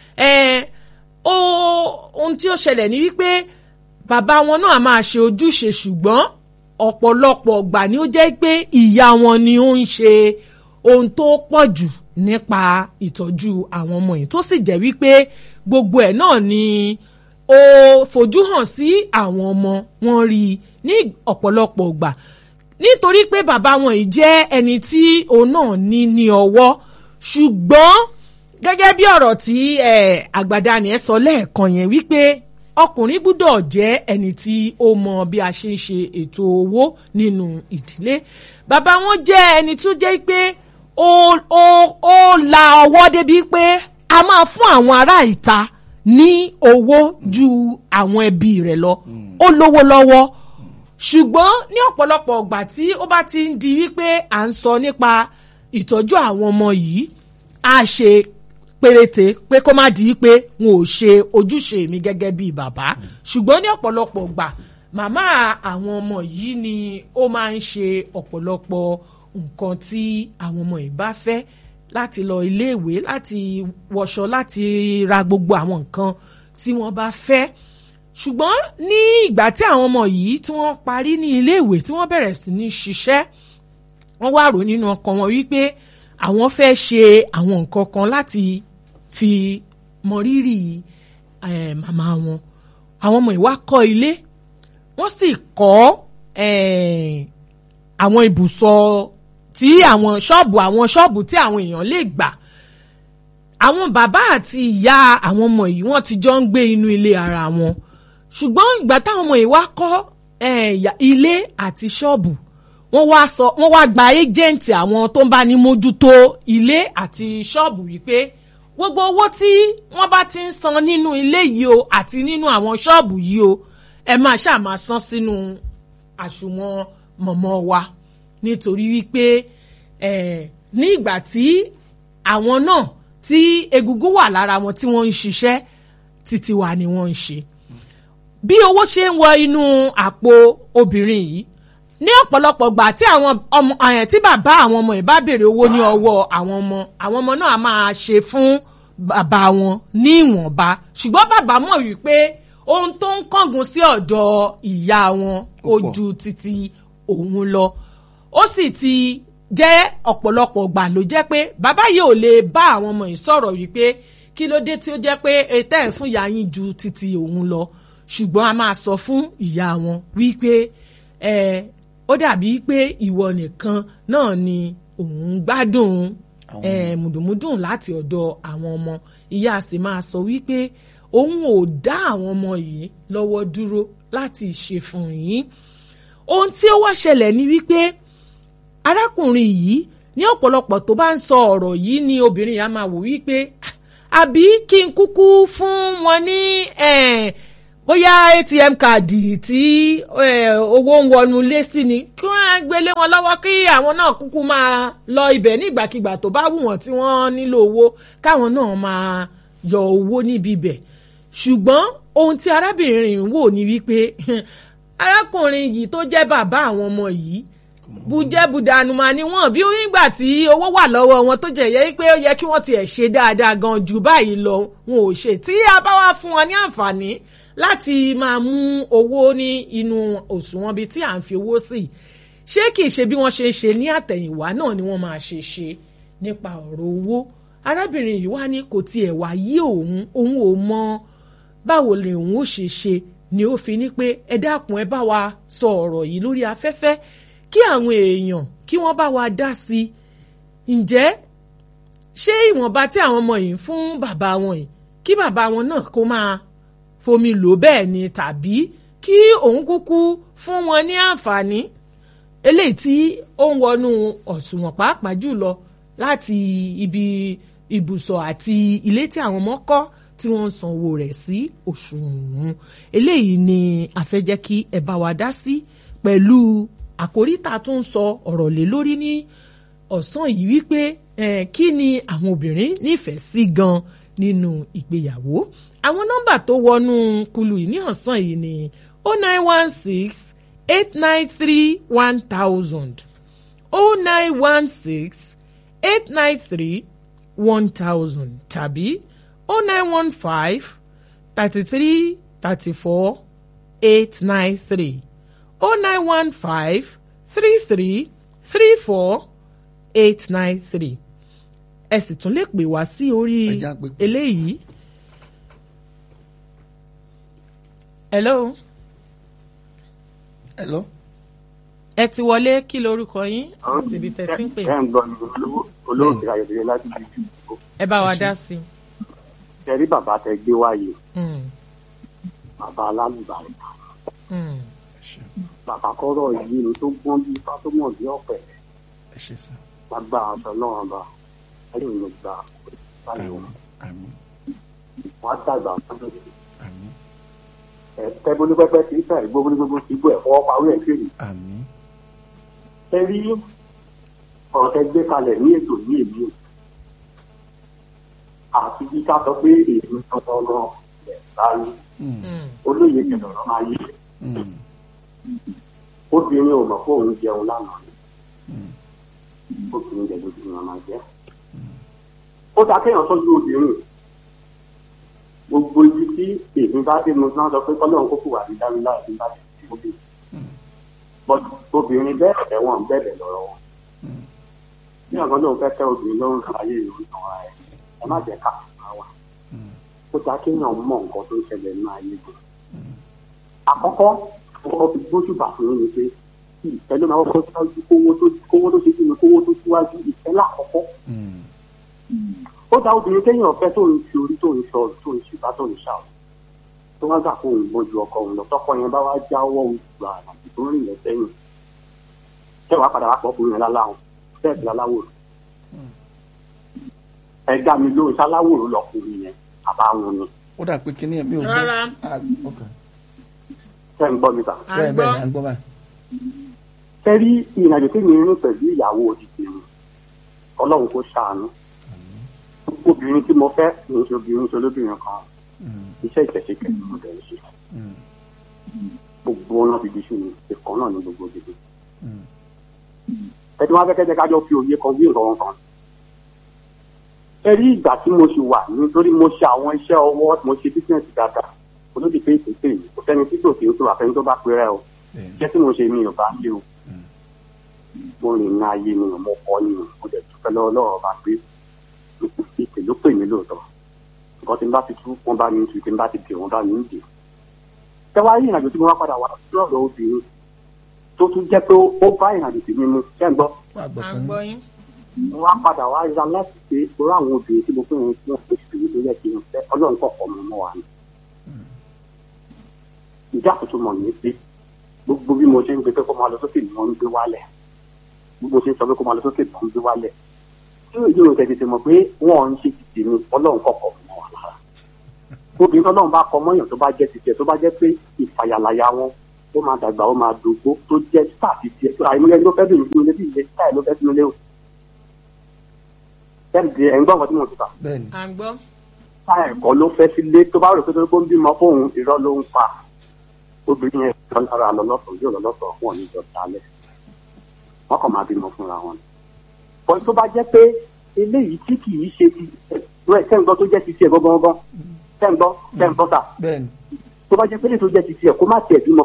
ohun tí ó ṣẹlẹ̀ ni wípé bàbá wọn náà máa ṣe ojúṣe ṣùgbọ́n ọ̀pọ̀lọpọ̀ ọgbà ni ó jẹ́ pé ìyá wọn ni ó ń ṣe ohun tó pọ̀ jù nípa ìtọ́jú àwọn ọmọ yìí tó sì jẹ́ wípé gbogbo ẹ̀ náà ni ó fojú hàn sí àwọn ọmọ wọn rí i ní ọ̀pọ̀lọpọ̀ ọgbà nítorí pé bàbá wọn yìí jẹ́ ẹni tí òun náà ní ní ọwọ́ ṣùgbọ́n gẹ́gẹ́ bí ọ̀rọ̀ tí àgbàdani ẹ̀ sọ lẹ́ẹ̀kan yẹn wípé ọkùnrin gbúdọ̀ jẹ́ ẹni tí ó mọ bí a ṣe ń ṣe ètò owó nínú ìdílé bàbá wọn jẹ́ ẹni tó jẹ́ pé ó ó ó la ọwọ́ débi pé a máa fún àwọn ará ìta ní owó ju àwọn ẹbí rẹ̀ lọ ó lówó lọ́wọ́ ṣùgbọ́n ní ọ̀pọ̀lọpọ̀ ọgbà tí ó bá ti ń di wípé à ń sọ nípa ìtọ́jú àwọn ọmọ yìí á ṣe péréte pé kó má di pé n ò ṣe ojúṣe mi gẹ́gẹ́ bíi bàbá ṣùgbọ́n ní ọ̀pọ̀lọpọ̀ gbà màmá àwọn ọmọ yìí ni ó máa ń ṣe ọ̀pọ̀lọpọ̀ nǹkan tí àwọn ọmọ yìí bá fẹ́ láti lọ iléèwé láti wọṣọ láti ra gbogbo àwọn nǹkan tí wọ́n bá fẹ́ ṣùgbọ́n ní ìgbà tí àwọn ọmọ yìí tí wọ́n parí ní iléèwé tí wọ́n bẹ̀rẹ̀ sí ní ṣiṣẹ́ wọ́n wá rò nínú ọkàn wọn wípé àwọn fẹ́ ṣe àwọn nǹkan kan láti fi mọrírì màmá wọn àwọn ọmọ ìwà kọ́ ilé wọ́n sì kọ́ àwọn ibùsọ̀ tí àwọn ṣọ́ọ̀bù àwọn ṣọ́ọ̀bù tí àwọn èèyàn lè gbà àwọn bàbá àti ìyá àwọn ọmọ yìí wọ́n ti jọ ń gbé inú ilé ara wọn ṣùgbọ́n ìgbà táwọn ọmọ yìí wá kọ́ ilé àti ṣọ́ọ̀bù wọ́n wá sọ wọ́n wá gba ẹ́jẹ̀ǹtì àwọn tó ń bá ní mójútó ilé àti ṣọ́ọ̀bù wípé gbogbo owó tí wọ́n bá ti ń san nínú ilé yìí o àti nínú àwọn ṣọ́ọ̀bù yìí o ẹ máa ṣáà máa san sínú àsùnwọ̀n mọ̀mọ́ wa nítorí wípé ní ìgbà tí àwọn náà tí egungun wà lára wọn tí wọ́n ń ṣiṣẹ́ títí wa ni wọ́n ń ṣe bí owó ṣe ń wọ inú àpò obìnrin yìí ní ọ̀pọ̀lọpọ̀ gbà tí àwọn ọmọ àyàn tí bàbá àwọn ọmọ yìí bá béèrè owó ní ọwọ́ àwọn ọmọ àwọn ọmọ náà máa ṣe fún bàbá wọn ní ìwọ̀nba ṣùgbọ́n bàbá mọ̀ wípé ohun tó ń kángun sí ọ̀dọ̀ ìyá wọn ó ju títí òun lọ ó sì ti jẹ́ ọ̀pọ̀lọpọ̀ gbà ló jẹ́ pé bàbá yìí ò lè bá àwọn ọmọ yìí sọ̀rọ̀ wípé kí ló dé tí ó jẹ́ pé ètò ẹ̀ fún ìyá yín ju títí òun lọ ṣùgbọ́n a máa sọ fún ìyá wọn wípé ẹ ó dàbí pé ìwọ nìkan náà ni òun gbádùn mùdùmùdùn láti ọ̀dọ̀ àwọn ọmọ ìyá sì máa sọ wípé òun ò dá àwọn ọmọ yìí lọ́wọ́ dúró láti ṣe fún yín ohun tí ó wá ṣẹlẹ̀ ni wípé arákùnrin yìí ní ọ̀pọ̀lọpọ̀ tó bá ń sọ ọ̀rọ̀ yìí ni obìnrin yà máa wò wípé àbí kí n kúkú fún wọn ní bóyá atm káàdì tí owó ń wọnú lé sí ni kí wọ́n á gbélé wọn lọ́wọ́ kí àwọn náà kúkú máa lọ ibẹ̀ nígbàkigbà tó bá wù wọ́n tí wọ́n nílò owó káwọn náà máa yọ owó níbi ibẹ̀ ṣùgbọ́n ohun tí arábìnrin ń wò ní wípé arákùnrin yìí tó jẹ́ bàbá àwọn ọmọ yìí bùjẹ́bùdànùmá ni wọ́n bí nígbà tí owó wà lọ́wọ́ wọn tó jẹ́ yẹ pé ó yẹ kí wọ́n tiẹ̀ ṣe dáadáa gan jù báyìí lọ wọn ò ṣe tí a bá wá fún wọn ní àǹfààní láti máa mú owó ní inú òṣùwọ̀n bíi tí à ń fi owó sí ṣé kìí ṣe bí wọ́n ṣe ń ṣe ní àtẹ̀yìnwá náà ni wọ́n máa ṣe ṣe nípa ọ̀rọ̀ owó arábìnrin yìí wá ní kò tiẹ̀ wá yí òun òun ò mọ báwo lè òun ó ṣe ṣe ni ó fi ní pé ẹ dákun ẹ bá wa sọ ọ̀rọ̀ yìí lórí afẹ́fẹ́ kí àwọn èèyàn kí wọ́n bá wa dá sí i ǹjẹ́ ṣé ìwọ̀nba tí àwọn ọmọ yìí ń fún bàbá wọn yìí kí bàbá wọn náà kó máa fomi lò bẹ́ẹ̀ ni tàbí kí òun kúkú fún wọn ní àǹfààní eléyìí tí ó ń wọnú ọ̀ṣùwọ̀n pàápàá jùlọ láti ibi ibùsọ̀ àti ilé tí àwọn ọmọ kọ́ tí wọ́n ń sanwó rẹ̀ sí òṣùwọ̀n eléyìí ni a fẹ́ jẹ́ kí ẹ bá wa dá sí pẹ̀lú àkórí tá a tún sọ ọ̀rọ̀ lé lórí ní ọ̀sán yìí wípé eh, kí ni àwọn obìnrin nífẹ̀ẹ́ sí gan nínú ìgbéyàwó àwọn nọ́mbà tó wọnú kulu yìí ní ọ̀sán yìí ni o nine one six eight nine three one thousand o nine one six eight nine three one thousand tàbí o nine one five thirty three thirty four eight nine three o nine one five three three three four eight nine three ẹ sì tún lè pè wá sí orí Ẹ já pé- eléyìí. hello hello ẹ ti wọlé kí lorúkọ yín àti ibi tẹ́ ti ń pè ẹ ń gbọ́ ní olówó- olóòtú ayọ̀dẹ̀lẹ̀ láti ibi tí ìdìbò ẹ bá wa dá sí i. tẹ̀rí bàbá tẹ gbé wáyé Mm, bàbá alálùbáyé mm. ẹ ṣe bàbá kọ́rọ̀ yìí ni tó gbọ́n bí ifá tó mọ̀ bí ọ̀pẹ̀ ẹ ṣe sá lágbá aṣọ náà bá ẹ̀yìn ló gba báyìí wọn àmín wọn á dàgbà fún àmín ẹ tẹ́ bólúpẹ́pẹ́ tí ìta ìgbó bólúgbógbó ti gbó ẹ̀ fọwọ́ parí ẹ̀ kiri àmín ẹ rí ọ̀rọ̀ tẹ gbé kalẹ̀ ní ètò ní èmi àti bí ká sọ pé èmi tọ́tọ́ náà lẹ̀ báyìí Mm, Mm, olóyè kẹlẹ̀ ọ̀rọ̀ máa yé mm, obìnrin ò mọ̀ pé òun jẹun lánàá ni mm, obìnrin jẹ lójú ni wọn máa jẹ. ó ta kéèyàn tọ́jú obìnrin gbogbo ibi tí èmi bá dé mo náà sọ pé kọ́lọ́run kókò wà ní dárílá ẹ̀mí bá ti ti obìnrin. but obìnrin bẹ́ẹ̀ ẹ̀wọ̀n bẹ̀rẹ̀ lọ́rọ̀ wọn. mm. bí ọ̀gá lóun fẹ́ tẹ́ obìnrin lọ́rùn kan ayé ìlú ìtàn ara ẹ̀ ẹ má jẹ́ ká máa wà. Mm. ó ta kéèyàn mọ̀ nǹkan tó ń ṣẹlẹ̀ nínú ayé gan. àkọ́kọ́ ọkọ̀ fi gbójúbà fún yín ni pé ìfẹ́ ló máa kọ́kọ́ síwájú kówó tó kówó tó ṣe kí ni kówó tó síwájú ìfẹ́ lákọ̀ọ́kọ́ Mm, ó dá obìnrin kéèyàn ọ̀fẹ́ tó ń fi orí tó ń sọ tó ń ṣùgbà tó ń ṣà ó tó wá gbà kó òun gbọ́n ju ọkọ òun lọ tọkọ yẹn bá wá jáwọ́ ògbà àti tó ń rìn lọ sẹ́yìn ṣé wàá padà wá pọ̀ fún yẹn láláwọn bẹ́ẹ̀ bí aláwòrán ẹ dá mi lóhùn sáláwòrán lọkùnrin yẹn àbáwọn ni ó dà pé kíní ẹ̀ mi ò gbọ́ Rárá. Ah, ok. ṣé ń gbọ́ mi ta à ń bẹ́ẹ̀ gbọ́ bẹ́ẹ̀ ni à ń gbọ́ báyìí ṣé rí ìrìnàjò tí mi rìn pẹ̀lú ìyàwó òdìdí mi ọlọ́run kó ṣàánú obìnrin tí mo fẹ́ kì í ṣe obìnrin ṣe olóbìnrin kan Mm, iṣẹ́ ìtẹ̀síkẹ́ ni mo dẹ̀ ń ṣe mm, gbogbo ọ̀nà bìbí sí mi ìkan náà ní gbogbo bìbí. mm. ẹni wọn fẹ́ kẹ́jẹ́ kájọ fi òye kan wí nǹkan kan. ẹ rí ìgbà tí mo ṣì wà nítorí mo ṣe àwọn iṣẹ́ ọwọ́ mo ṣe bísíǹsì dáadáa olódì pé ìpèsè yìí kò sẹ́ni tí tòkè tó àfẹ́ni tó bá pẹ́rẹ́ o Bẹ́ẹ̀ ni. iṣẹ́ tí mo ṣe mi ò bá ṣe o mo rìn ní ayé mi ò mo kọ́ ni o mo dẹ̀ dúpẹ́ lọ́wọ́ lọ́wọ́ bá pé ìpè ló pè mí lóòótọ́ nǹkan tí n bá ti tú wọn bá mi ń tu tí n bá ti dè wọn bá mi ń dè. ẹ wá rí ìrìnàjò tí mo wá padà wá sí ọ̀dọ̀ obìnrin tó tún jẹ́ pé ó bá ìrìnàjò tèmi mu ṣẹ́ ń gbọ́ Wà gbọ́ à fún ń yín. gbọ́ yín. wọ́n á padà wá ra láti pé orí àwọn obìnrin tí mo fún wọn fún oṣù tèmi tó yẹ kí n fẹ́ ọlọ́run kọ̀ọ̀kan mi mọ́ wa ni. ìjà tuntun mọ̀ ní pé gbogbo bí mo ṣe ń gbé pé kó máa lọ sókè ni wọ́n ń gbé wálẹ̀ gbogbo ṣe ń sọ pé kó máa lọ sókè ni wọ́n ń gbé wálẹ̀ tí òye òun tẹ̀ tètè mọ̀ pé wọ́n ń ṣe ti tèmi ọlọ́run kọ̀ọ̀kan mi mọ́ wa lára. obìnrin tọ́lọ́run bá kọ mọ́yàn tó bá jẹ́ ti tiẹ̀ tó bá jẹ́ pé ìfàyàlàyà wọn ó máa dàgbà ó máa dògbó tó jẹ́ sáà ti tiẹ̀ tó àìmọye ló fẹ́ bìnrin sínú ilé bí ilé sáà ló fẹ́ sínú ilé o tẹ́ǹdì ẹ̀ ń gbọ́ nǹkan tí mo ti kà. bẹ́ẹ̀ ni à ń gbọ́. ta ẹ̀kọ́ ló fẹ́ sílé tó bá rò pé tó ń bímọ fóun irọ́ ló ń pa. obìnrin yẹn lọ lára lọ́lọ́sọ̀ yóò lọ́lọ́sọ̀ fún ọ̀nì ìjọ dálẹ̀. wọ́n kàn máa bímọ fúnra wọn. bọ́n tó bá jẹ́ pé eléyìí tí kì í ṣe ti ẹ̀ tẹ́ǹgbọ́ tó jẹ́ ti tiẹ̀ gbọ́ngbọ́n tẹ́ǹgbọ́ tẹ́ǹgbọ́ tà bẹ́ẹ̀ ni tó bá jẹ́ pé eléyìí tó jẹ́ ti tiẹ̀ kó má tiẹ̀ bímọ